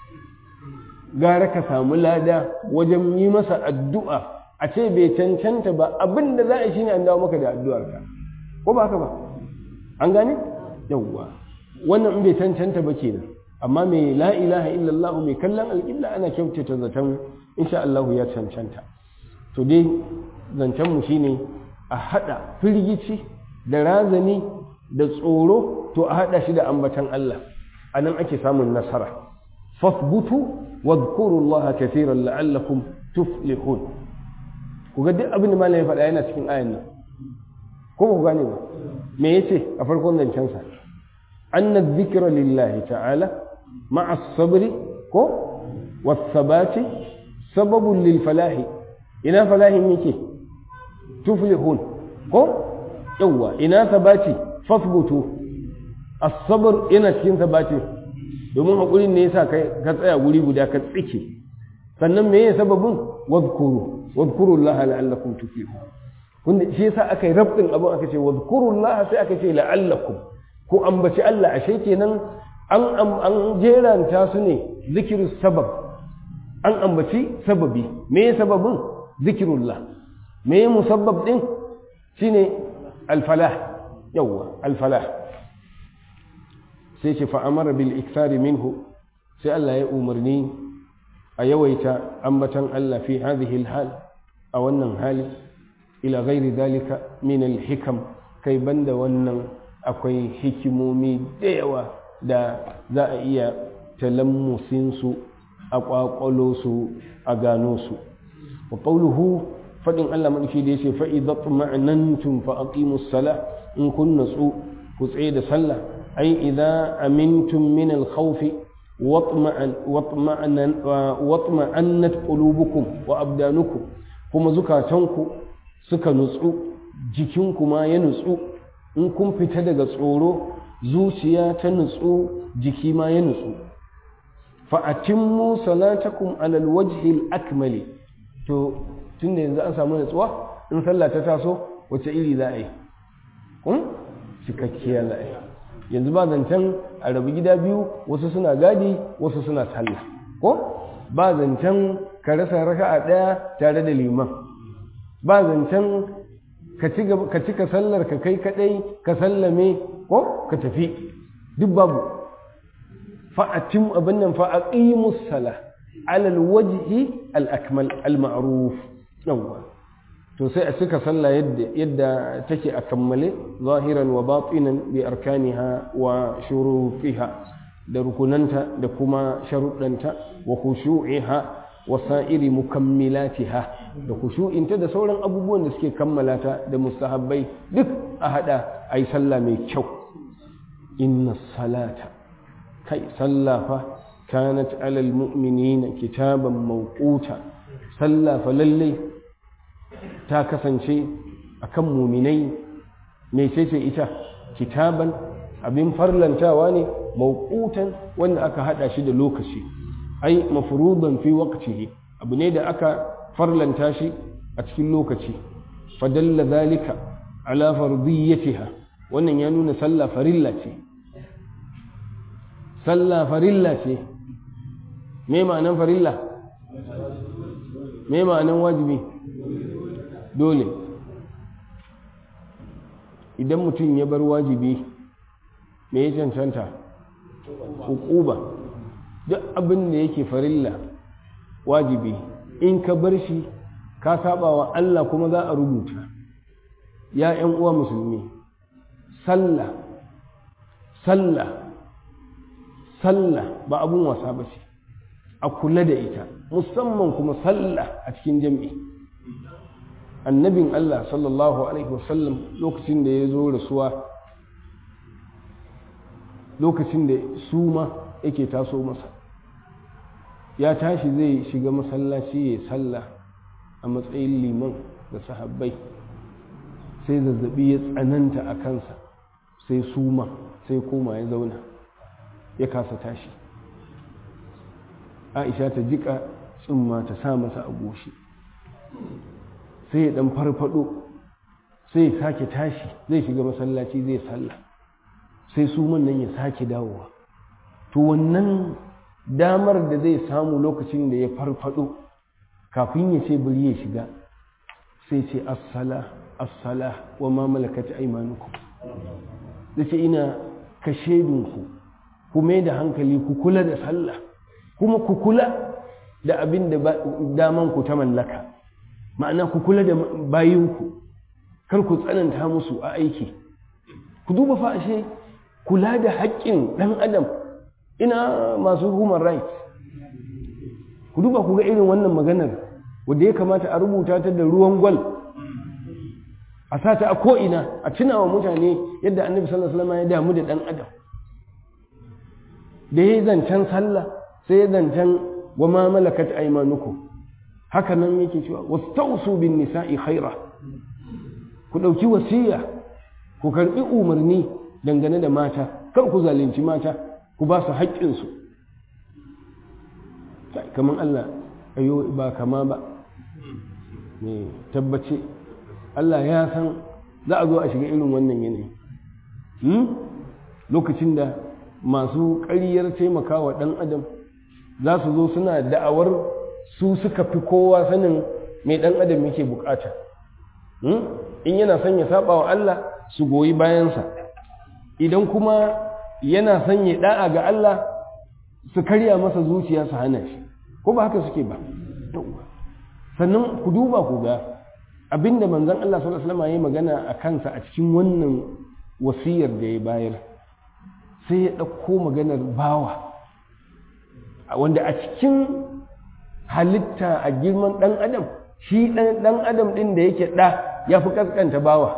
gara ka samu lada wajen yi masa addu'a a ce bai cancanta ba abin da za a shi ne an dawo maka da addu'arka ko ba haka ba an gane yawwa wannan in bai cancanta ba kenan amma mai la ilaha illallah mai kallon alƙibla ana kyautata zaton insha Allah ya cancanta to dai zancen mu shine a hada firgici da razani da tsoro to a hada shi da ambatan Allah anan ake samun nasara fasbutu wadhkurullaha kaseeran la'allakum tuflihun ku ga duk abin da malamin faɗa yana cikin ayan nan ko ku gane ba me yace a farkon zancen sa anna dhikra lillahi ta'ala ma'a as-sabri ko was-sabati sababun lil falahi ina falahin yake tuflihun ko yawa ina sabati fasbutu as-sabr yana cikin sabati domin hakurin ne yasa kai ka tsaya guri guda ka tsike sannan me ya sababin wadhkuru wadhkurullaha la'allakum tuflihun kun shi yasa aka yi rabdin abin aka ce wadhkurullaha sai aka ce la'allakum ko ambaci Allah ashe kenan an an jeranta su ne zikiru sabab an ambaci sababi me ya sababin zikirullah me ya musabbab din shine alfalah yawwa alfalah sai ce fa'amara bil iksari minhu sai Allah ya umarni a yawaita ambatan Allah fi hadhihi hal a wannan hali ila ghairi dalika min al hikam kai banda wannan akwai hikimomi da yawa da za a iya talammusin su a kwakwalo su a gano su wa qawluhu fadin Allah madauki da yace fa idza tuma'nantum fa aqimus sala in kun natsu ku tsaye da sallah ai idza amintum min al khawfi watma'annat qulubukum wa abdanukum kuma zukatanku suka nutsu jikinku ma ya nutsu in kun fita daga tsoro zuciya ta nutsu jiki ma ya nutsu fa atimmu salatakum ala alwajhi alakmali to tunda yanzu an samu nutsuwa in sallah ta taso wace iri za a yi kun cikakkiyar za a yi yanzu ba zancen a rabu gida biyu wasu suna gadi wasu suna sallah ko ba zancen ka rasa raka'a ɗaya tare da liman ba zancen ka cika sallar ka kai kadai ka sallame ko ka tafi duk babu fa'atim abin nan fa'aqimus sala ala alwajhi al-akmal al-ma'ruf yawwa to sai a cika sallah yadda yadda take a kammale zahiran wa batinan bi arkaniha wa shurutiha da rukunanta da kuma sharuɗanta wa khushu'iha wa sa'iri mukammilatiha da khushu'inta da sauran abubuwan da suke kammala ta da mustahabbai duk a hada ai sallah mai kyau inna salata kai sallah fa kanat alal mu'minina kitaban mawquta sallah fa lallai ta kasance a kan muminai mai ce ita kitaban abin farlantawa ne mawqutan wanda aka hada shi da lokaci ai mafruḍan fi waqtihi abu ne da aka farlanta shi a cikin lokaci fadalla zalika ala fardiyatiha wannan ya nuna sallah farilla ce sallah farilla ce me ma'anan farilla me ma'anan wajibi dole idan mutum ya bar wajibi me ya cancanta hukuba duk abin da yake farilla wajibi in ka bar shi ka saba wa Allah kuma za a rubuta ya ‘yan uwa musulmi sallah sallah sallah ba abun wasa ba ce a kula da ita musamman kuma sallah a cikin jam'i annabin Allah sallallahu Alaihi wasallam lokacin da ya zo rasuwa lokacin da suma yake taso masa ya tashi zai shiga masallaci ya sallah a matsayin liman da sahabbai sai zazzabi ya tsananta a kansa sai suma sai koma ya zauna ya kasa tashi aisha ta jika tsumma ta sa masa a goshi sai ya dan farfado sai ya sake tashi zai shiga masallaci zai sallah sai su nan ya sake dawowa to wannan damar da zai samu lokacin da ya farfado kafin ya ce bari ya shiga sai ce assala assala wa ma malakat aymanukum dace ina ka shedinku ku mai da hankali ku kula da sallah kuma ku kula da abin da daman ku ta mallaka ma'ana ku kula da bayinku kar ku tsananta musu a aiki ku duba fa ashe kula da haƙƙin ɗan adam ina masu human rights ku duba ku ga irin wannan maganar wadda ya kamata a rubuta ta da ruwan gwal a sata a ko'ina a tuna wa mutane yadda annabi sallallahu alaihi wasallam ya damu da ɗan adam da ya zancen sallah sai ya zancen wa ma malakat aymanukum haka nan yake cewa wastausu bin nisa'i khaira ku ɗauki wasiya ku karɓi umarni dangane da mata kar ku zalunci mata ku ba su haƙƙinsu kamar Allah ayo ba kama ba ne tabbace Allah ya san za a zo a shiga irin wannan yanayi lokacin da masu ƙaryar taimakawa ɗan adam za su zo suna da'awar su suka fi kowa sanin mai ɗan adam yake bukata in yana son ya saba wa Allah su goyi bayansa idan kuma yana son ya da'a ga Allah su karya masa zuciya su hana shi ko ba haka suke ba sannan ku duba ku ga abinda manzon Allah sallallahu alaihi wasallam ya magana a kansa a cikin wannan wasiyar da ya bayar sai ya ɗauko maganar bawa wanda a cikin halitta a girman ɗan adam shi ɗan adam ɗin da yake ɗa ya fi ƙasƙanta bawa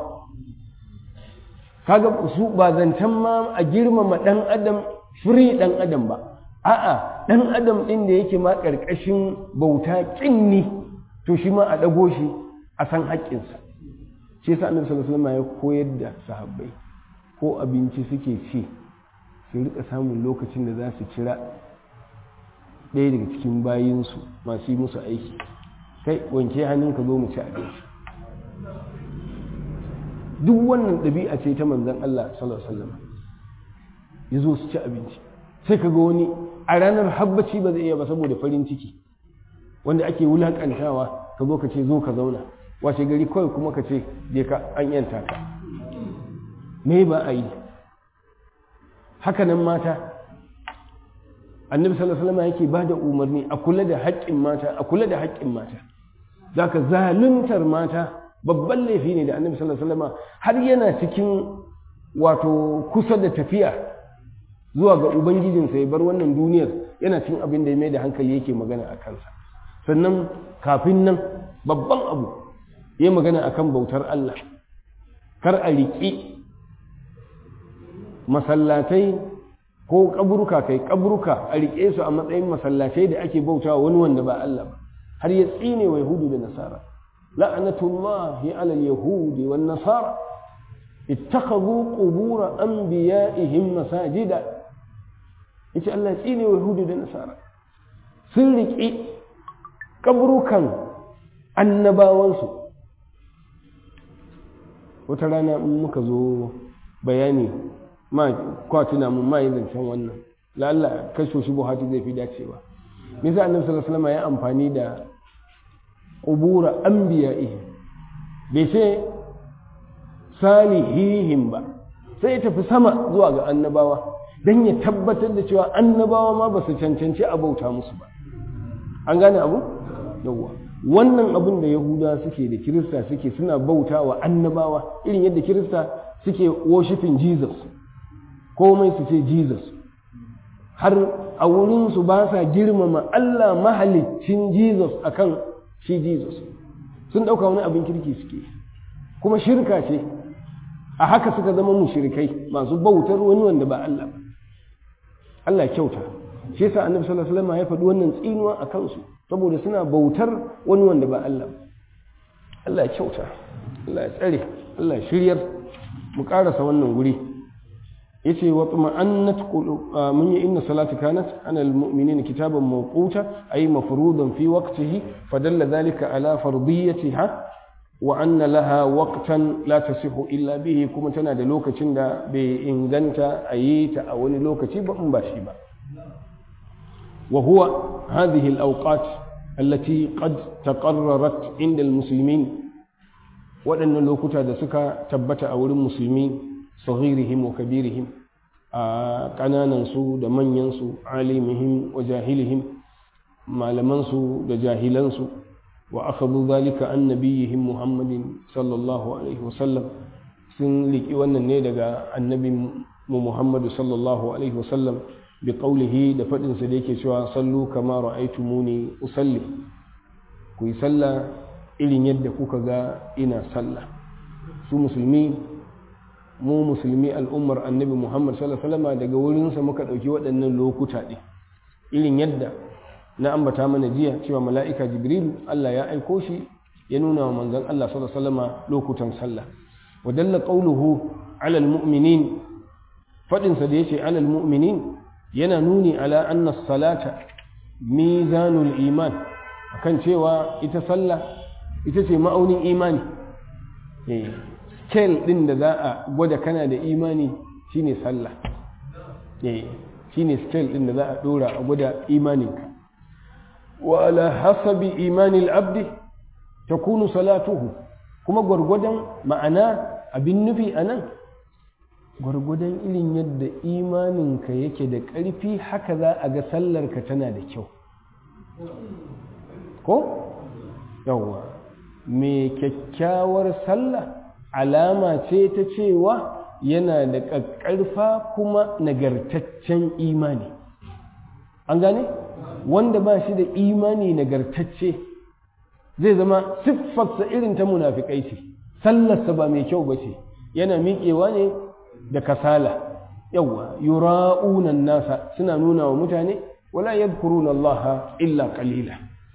kaga su ba zancen ma a girmama ɗan adam firi ɗan adam ba a'a ɗan adam ɗin da yake ma ƙarƙashin bauta ƙinni to shi ma a ɗago shi a san haƙƙinsa shi yasa annabi sallallahu alaihi wasallam ya koyar da sahabbai ko abinci suke ci su rika samun lokacin da za su cira ɗaya daga cikin bayinsu masu yi musu aiki kai wanke hannun ka zo mu ci abinci duk wannan ɗabi'a ce ta manzon Allah sallallahu alaihi wasallam ya zo su ci abinci sai ka ga wani a ranar habbaci ba zai iya ba saboda farin ciki wanda ake wulakantawa ka zo ka ce zo ka zauna wace gari kawai kuma ka ce je ka an yanta ka me ba a yi hakanan mata annabi sallallahu alaihi wasallam yake ba da umarni a kula da haƙƙin mata a kula da haƙƙin mata zaka zaluntar mata babban laifi ne da annabi sallallahu alaihi wasallam har yana cikin wato kusa da tafiya zuwa ga ubangijinsa ya bar wannan duniyar yana cikin abin da ya mai da hankali yake magana a kansa sannan kafin nan babban abu ya magana akan bautar Allah kar a riƙi masallatai ko kaburuka kai kaburuka a riƙe su a matsayin masallatai da ake bauta wani wanda ba Allah ba har ya tsine wa yahudu da nasara la'natullahi ala al-yahudi wan nasara ittakhadhu qubur anbiya'ihim masajida yace Allah ya tsine wa yahudu da nasara sun riƙe kaburukan annabawansu wata rana in muka zo bayani ma kwatuna mun ma yi zancen wannan lalla kashe shi buhati zai fi dacewa nisa annabi sallallahu alaihi wasallam ya amfani da qubura anbiya'ihi bai ce salihihim ba sai ya tafi sama zuwa ga annabawa dan ya tabbatar da cewa annabawa ma ba su cancanci a bauta musu ba an gane abu yawwa wannan abin da yahuda suke da kirista suke suna bauta wa annabawa irin yadda kirista suke worshiping jesus komai su ce jesus har a wurinsu ba sa girmama allah mahalicin jesus akan shi jesus sun ɗauka wani abin kirki suke kuma shirka ce a haka suka zama mushrikai masu bautar wani wanda ba allah ba allah kyauta shi yasa annabi sallallahu alaihi wasallam ya faɗi wannan tsinuwa a kansu saboda suna bautar wani wanda ba Allah Allah ya kyauta Allah ya tsare Allah ya shiryar mu karasa wannan guri yace wa tuma'annat mun yi inna salati kanat ana almu'minina kitaban mawquta ay mafruḍan fi waqtihi fadalla dhalika ala fardiyatiha wa anna laha waqtan la tasihu illa bihi kuma tana da lokacin da bai inganta a yi ta a wani lokaci ba in ba shi ba وهو هذه الأوقات التي قد تقررت عند المسلمين وأن لوكتا da suka tabbata a wurin musulmi صغيرهم وكبيرهم ƙananansu da manyansu alimihim wa jahilihim malamansu da jahilansu wa akhadhu dhalika an nabiyihim muhammadin sallallahu alaihi wasallam sun liki wannan ne daga annabin mu muhammadu sallallahu alaihi wasallam bi qawlihi da fadin sa da yake cewa sallu kama ra'aytumuni usalli ku yi sallah irin yadda kuka ga ina sallah su musulmi mu musulmi al'ummar annabi muhammad sallallahu alaihi wasallam daga wurinsa muka ɗauki waɗannan lokuta ɗin irin yadda na ambata mana jiya cewa mala'ika jibrilu allah ya aiko shi ya nuna wa manzon allah sallallahu alaihi wasallam lokutan sallah wa dalla qawluhu ala almu'minin fadin sa da yace ala almu'minin yana nuni ala anna salata mizanul iman akan cewa ita sallah ita ce ma'aunin imani scale ɗin da za a gwada kana da imani shine sallah shine scale ɗin da za a ɗora a gwada imaninka wa ala hasabi imanil abdi takunu salatuhu kuma gwargwadon ma'ana abin nufi a nan gwargwadon irin yadda imaninka yake da ƙarfi haka za a ga sallarka tana da kyau ko yawwa mai kyakkyawar sallah alama ce ta cewa yana da ƙaƙƙarfa kuma nagartaccen imani an gane wanda ba shi da imani nagartacce zai zama siffarsa irin ta munafikai ce sallarsa ba mai kyau ba ce yana miƙewa ne da kasala yawwa yura'unan nasa suna nuna wa mutane wala yadhkuruna Allah illa qalila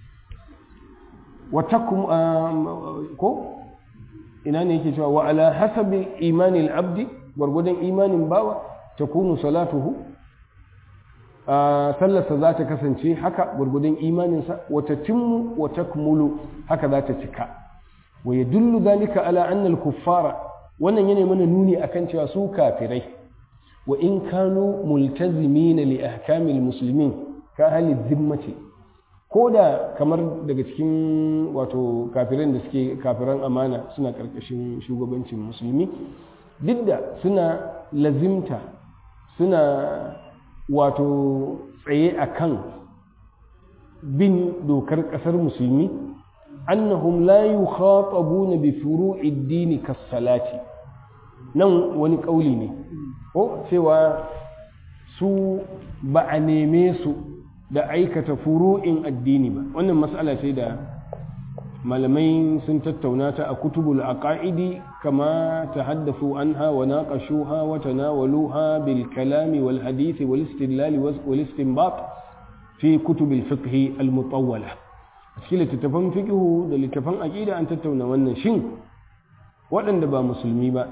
wa takum ko ina ne yake cewa wa ala hasabi imani al-abdi gwargwadon imanin bawa takunu salatuhu sallarsa za ta kasance haka gwargwadon imaninsa wata timmu wa takmulu haka za ta cika wa yadullu dhalika ala anna al-kuffara wannan yana mana nuni akan cewa su kafirai wa in kanu multazimina li ahkamil muslimin ka hali zimmati ko da kamar daga cikin wato kafiran da suke kafiran amana suna karkashin shugabancin musulmi duk da suna lazimta suna wato tsaye akan bin dokar kasar musulmi annahum la yukhatabuna bi furu'id din kas-salati nan wani kauli ne ko cewa su ba a neme su da aikata furu'in addini ba wannan mas'ala ce da malamai sun tattauna ta a kutubul aqaidi kama tahaddathu anha wa naqashuha wa tanawaluha bil kalami wal hadith wal istidlal wal istinbat fi kutubil fiqh al mutawwala cikin littattafan fiqhu da littattafan aqida an tattauna wannan shin waɗanda ba musulmi ba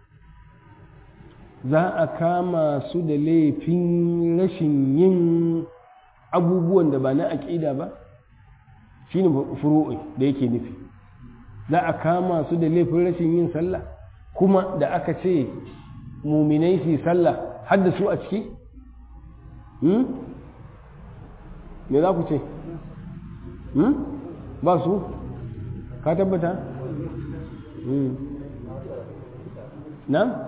za a kama su da laifin rashin yin abubuwan da ba na aƙida ba shi ne furu'i da yake nufi za a kama su da laifin rashin yin sallah kuma da aka ce muminai su sallah har da su a ciki? me za ku ce? ba su? ka tabbata? na?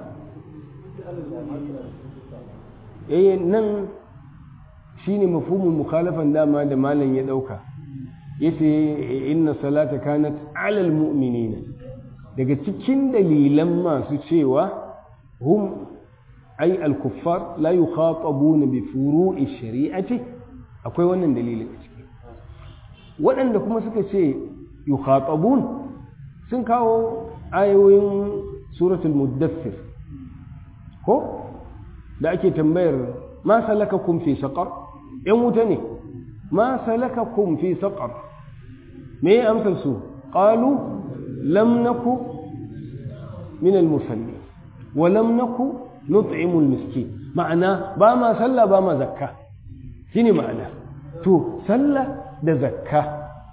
eh nan shine mafhumul mukhalafan dama da malam ya dauka yace inna salata kanat alal mu'minina daga cikin dalilan masu cewa hum ay al-kuffar la yukhatabuna bi furu'i shari'ati akwai wannan dalilin a ciki waɗanda kuma suka ce yukhatabun sun kawo ayoyin suratul muddathir ko da ake tambayar ma salakakum fi saqar yan wuta ne ma salakakum fi saqar me ya amsar su qalu lam naku min al musalli wa lam naku nut'imu al miskin ma'ana ba ma sallah ba ma zakka shine ma'ana to sallah da zakka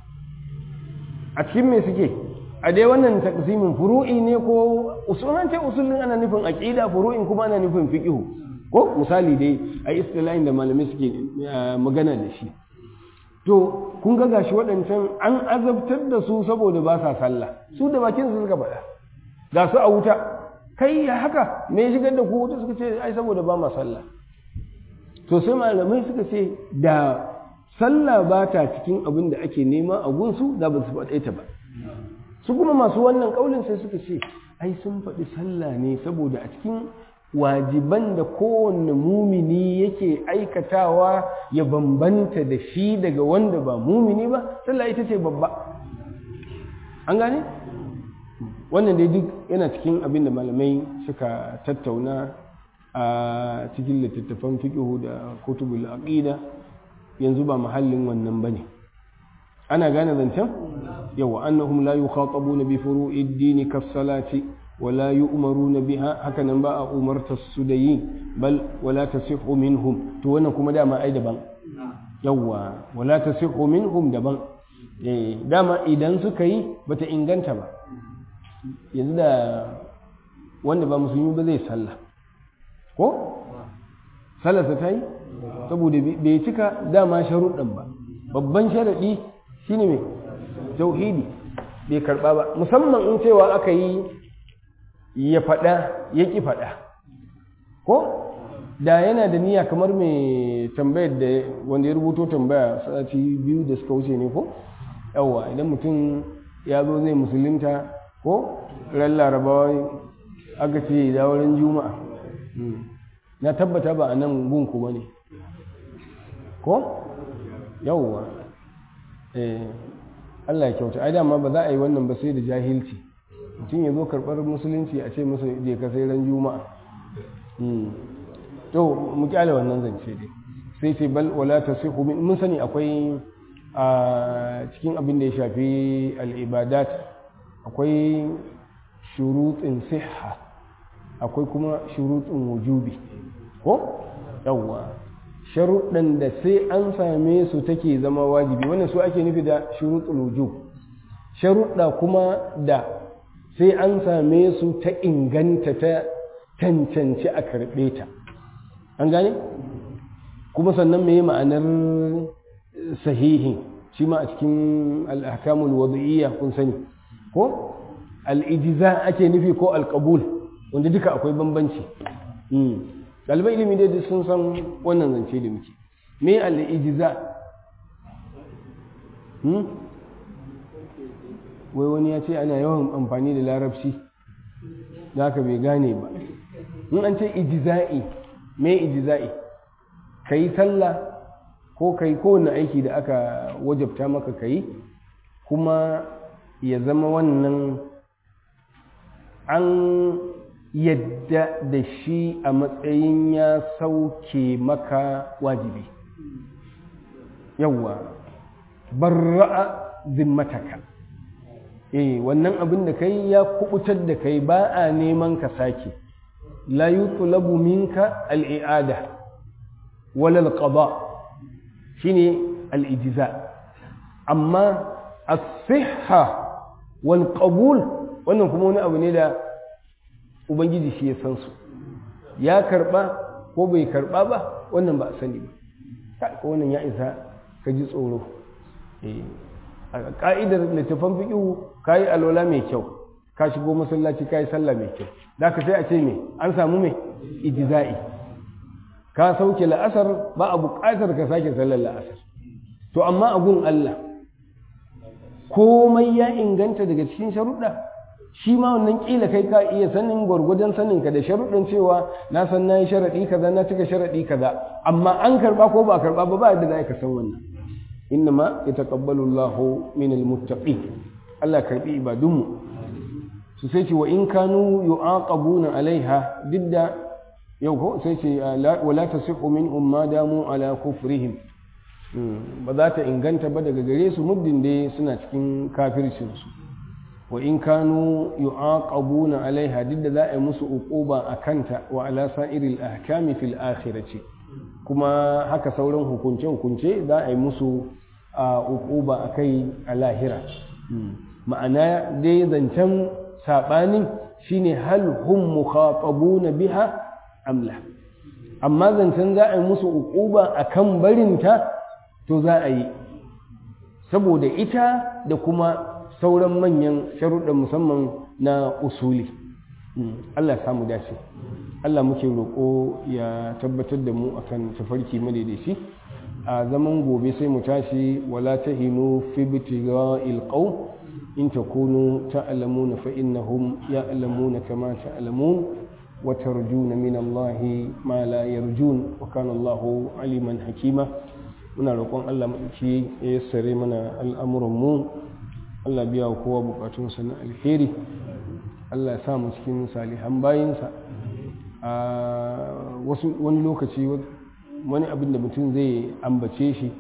a cikin me suke a dai wannan taqsimin furu'i ne ko usulan ce usulin ana nufin aqida furu'in kuma ana nufin fiqhu ko misali dai a istilahin da malamai suke magana da shi to kun ga gashi waɗancan an azabtar da su saboda ba sa sallah su da bakin su suka faɗa ga su a wuta kai ya haka me ya shigar da ku wuta suka ce ai saboda ba ma sallah to sai malamai suka ce da sallah ba ta cikin abin da ake nema a gunsu da ba su faɗe ta ba su kuma masu wannan ƙaulin sai suka ce ai sun faɗi sallah ne saboda a cikin wajiban da kowanne mumini yake aikatawa ya bambanta da shi daga wanda ba mumini ba sallah ita ce babba an gane wannan dai duk yana cikin abin da malamai suka tattauna a cikin littattafan fiqhu da kutubul aqida yanzu ba mahallin wannan bane ana gane zancen yawa annahum la yukhatabuna bi furu'id din kas-salati ولا يؤمرون بها هكذا بقى أمرت السدي بل ولا تصح منهم تو wannan kuma dama ai daban yawa wala tasihhu minhum daban eh dama idan suka yi bata inganta ba yanzu da wanda ba musulmi ba zai sallah ko sallarsa ta yi saboda bai cika dama sharuɗan ba babban sharaɗi shine mai tauhidi bai karɓa ba musamman in cewa aka yi ya faɗa ya ƙi faɗa ko da yana da niyya kamar mai tambayar da wanda ya rubuto tambaya sati biyu da suka wuce ne ko yawwa idan mutum ya zo zai musulunta ko ran larabawa aka ce da wurin juma'a na tabbata ba a nan gunku ba ne ko yawwa eh Allah ya kyauta ai dama ba za a yi wannan ba sai da jahilci mutum ya zo karɓar musulunci a ce masa je ka sai ran juma'a to mu kyale wannan zance dai sai ce bal wala tasihu min mun sani akwai a cikin abin da ya shafi al-ibadat akwai shurutin sihha akwai kuma shurutin wujubi ko yawwa sharuɗan da sai an same su take zama wajibi wannan su ake nufi da shurutul wujub sharuɗa kuma da sai an same su ta inganta ta cancanci a karɓe ta an gane kuma sannan me ma'anar sahihi shi ma a cikin al'akamul wada'iyya kun sani ko al'ijiza ake nufi ko alƙabul wanda duka akwai bambanci ɗalibai ilimi dai sun san wannan zance da muke me al'ijiza wai wani ya ce ana yawan amfani da larabci da haka bai gane ba in an ce ijiza'i me ijiza'i ka yi sallah ko ka yi kowane aiki da aka wajabta maka ka yi kuma ya zama wannan an yadda da shi a matsayin ya sauke maka wajibi yawwa barra'a zimmataka eh wannan abin da kai ya kubutar da kai ba a neman ka sake la yutlabu minka al-i'ada wala al-qada shine al-ijza amma as-sihha wal qabul wannan kuma wani abu ne da ubangiji shi ya san su ya karba ko bai karba ba wannan ba a sani ba ko wannan ya isa ka ji tsoro a ka'idar littafan fiƙihu ka yi alwala mai kyau ka shigo masallaci ka yi sallah mai kyau da ka sai a ce me an samu mai ijiza'i ka sauke la'asar ba a buƙatar ka sake sallar la'asar to amma a gun Allah komai ya inganta daga cikin sharuɗa shi ma wannan kila kai ka iya sanin gwargwadon sanin ka da sharuɗin cewa na san na yi sharaɗi kaza na cika sharaɗi kaza amma an karɓa ko ba a karɓa ba ba da za ka san wannan innama yataqabbalu Allahu minal muttaqin Allah karɓi ibadunmu su sai ce wa in kanu yu'aqabuna alaiha didda yau ko sai ce wala tasihu min umma damu ala kufrihim ba za ta inganta ba daga gare su muddin dai suna cikin kafircin su wa in kanu yu'aqabuna alaiha didda za a yi musu uquba akanta wa ala sa'iril ahkami fil akhirati kuma haka sauran hukunce hukunce za a yi musu uquba akai a lahira ma'ana dai zancen saɓanin shine hal hum mukhatabuna biha amla amma zancen za a yi musu uquba akan barinta to za a yi saboda ita da kuma sauran manyan sharuɗan musamman na usuli Allah ya samu dace Allah muke roƙo ya tabbatar da mu akan tafarki madaidaici a zaman gobe sai mu tashi wala tahinu fi ibtigha'il qawm in takunu ta'lamuna fa innahum ya'lamuna kama ta'lamun wa tarjuna min Allah ma la yarjun wa kana Allah aliman hakima muna roƙon Allah madauki ya yassare mana al'amuran mu Allah biya wa kowa bukatunsa na alheri Allah ya sa mu cikin salihan bayinsa a wasu wani lokaci wani abin da mutum zai ambace shi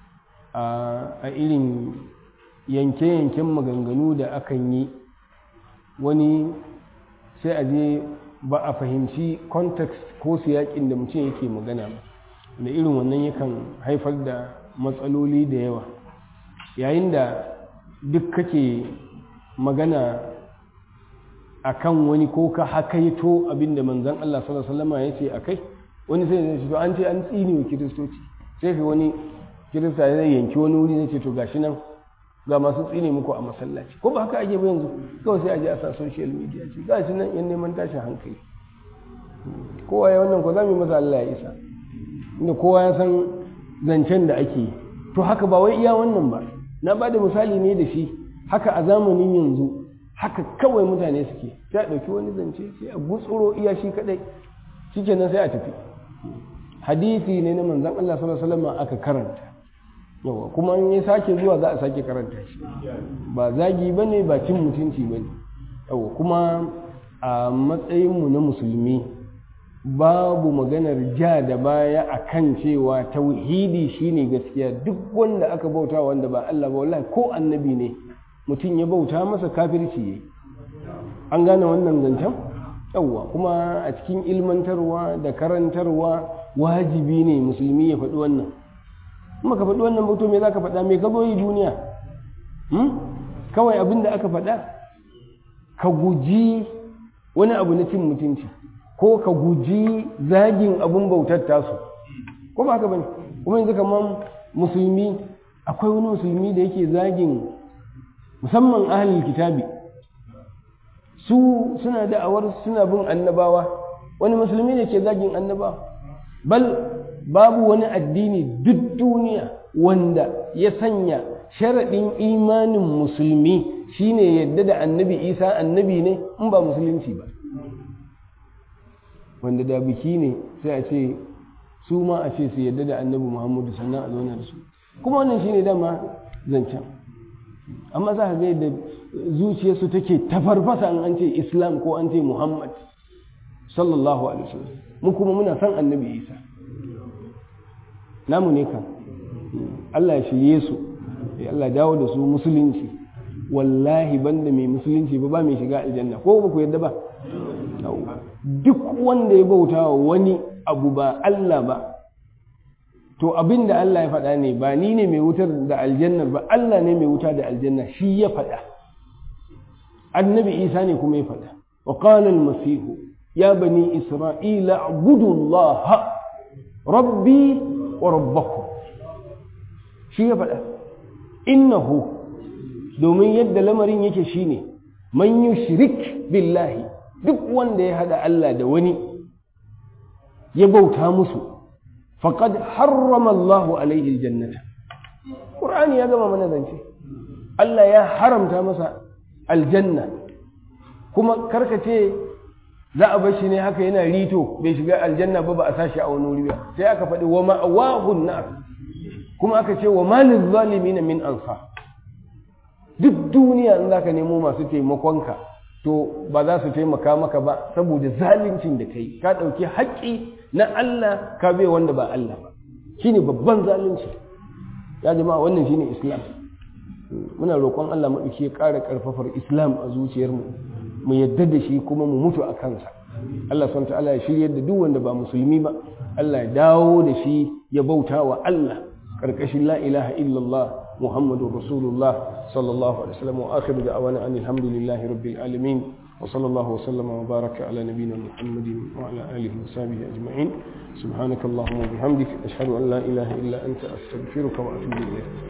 a irin yanke-yanken maganganu da akan yi wani sai a je ba a fahimci context ko siyakin da mutum yake magana ba da irin wannan yakan haifar da matsaloli da yawa yayin da duk kake magana akan wani ko ka hakaito abinda manzon Allah sallallahu alaihi wasallam ya ce akai wani sai ya ce to an ce an tsini wa kiristoci sai ka wani kirista zai yanki wani wuri zai ce to gashi nan ga masu tsine muku a masallaci ko ba haka ake ba yanzu kawai sai a je a sa social media ce gashi nan yan neman tashin hankali kowa ya wannan ko za mu yi masa Allah ya isa inda kowa ya san zancen da ake yi to haka ba wai iya wannan ba na ba da misali ne da shi haka a zamanin yanzu haka kawai mutane suke ta ɗauki wani zance sai a gutsuro iya shi kaɗai shikenan sai a tafi hadisi ne na manzon Allah sallallahu alaihi wasallam aka karanta yawa kuma in ya sake zuwa za a sake karanta shi ba zagi bane ba cin mutunci bane yawa kuma a matsayinmu na musulmi babu maganar ja da baya akan cewa tauhidi shine gaskiya duk wanda aka bauta wanda ba Allah ba wallahi ko annabi ne mutum ya bauta masa kafirci yayi an gane wannan zancen yawwa kuma a cikin ilmantarwa da karantarwa wajibi ne musulmi ya faɗi wannan kuma ka faɗi wannan bauto me za ka faɗa me ka zo yi duniya kawai abin da aka faɗa ka guji wani abu na cin mutunci ko ka guji zagin abin bautar tasu ko ba haka bane kuma yanzu kamar musulmi akwai wani musulmi da yake zagin musamman ahlul kitabi su suna da'awar suna bin annabawa wani musulmi ne ke zagin annabawa bal babu wani addini duk duniya wanda ya sanya sharaɗin imanin musulmi shine yadda da annabi isa annabi ne in ba musulunci ba wanda da biki ne sai a ce su ma a ce su yadda da annabi muhammadu sannan a zauna da su kuma wannan shine dama zancen amma za ka ga yadda zuciyarsu take tafarfasa an ce islam ko an ce muhammad sallallahu alaihi wasallam mu kuma muna son annabi isa namu ne kan Allah ya shirye su Allah dawo da su musulunci wallahi banda mai musulunci ba ba mai shiga aljanna ko ba ku yadda ba duk wanda ya bauta wa wani abu ba Allah ba to abin da Allah ya faɗa ne ba ni ne mai wutar da aljanna ba Allah ne mai wuta da aljanna shi ya faɗa annabi isa ne kuma ya faɗa wa qala al-masih ya bani isra'ila abudu Allah rabbi wa rabbakum shi ya faɗa innahu domin yadda lamarin yake shine man yushrik billahi duk wanda ya hada Allah da wani ya bauta musu faqad harrama Allahu alaihi aljannata Qur'ani ya gama mana zance Allah ya haramta masa aljanna kuma karkace za a bar shi ne haka yana rito bai shiga aljanna ba ba a sashi a wani wuri ba sai aka faɗi wa ma'awahun nar kuma aka ce wa malin zalimin min ansa duk duniya in zaka nemo masu taimakonka to ba za su taimaka maka ba saboda zaluncin da kai ka ɗauki haƙƙi na Allah ka bai wanda ba Allah ba shine babban zalunci ya jama'a wannan shine islam muna roƙon Allah maɗauki ya ƙara ƙarfafar islam a zuciyarmu mu yadda da shi kuma mu mutu a kansa Allah subhanahu ta'ala ya shiryar da duk wanda ba musulmi ba Allah ya dawo da shi ya bauta wa Allah karkashin la ilaha illallah muhammadur rasulullah sallallahu alaihi wasallam wa akhiru da'wana anil hamdulillahi rabbil alamin wa sallallahu wa sallama wa baraka ala nabiyyina muhammadin wa ala alihi wa sahbihi ajma'in subhanakallahumma wa bihamdika ashhadu an la ilaha illa anta astaghfiruka wa atubu ilayk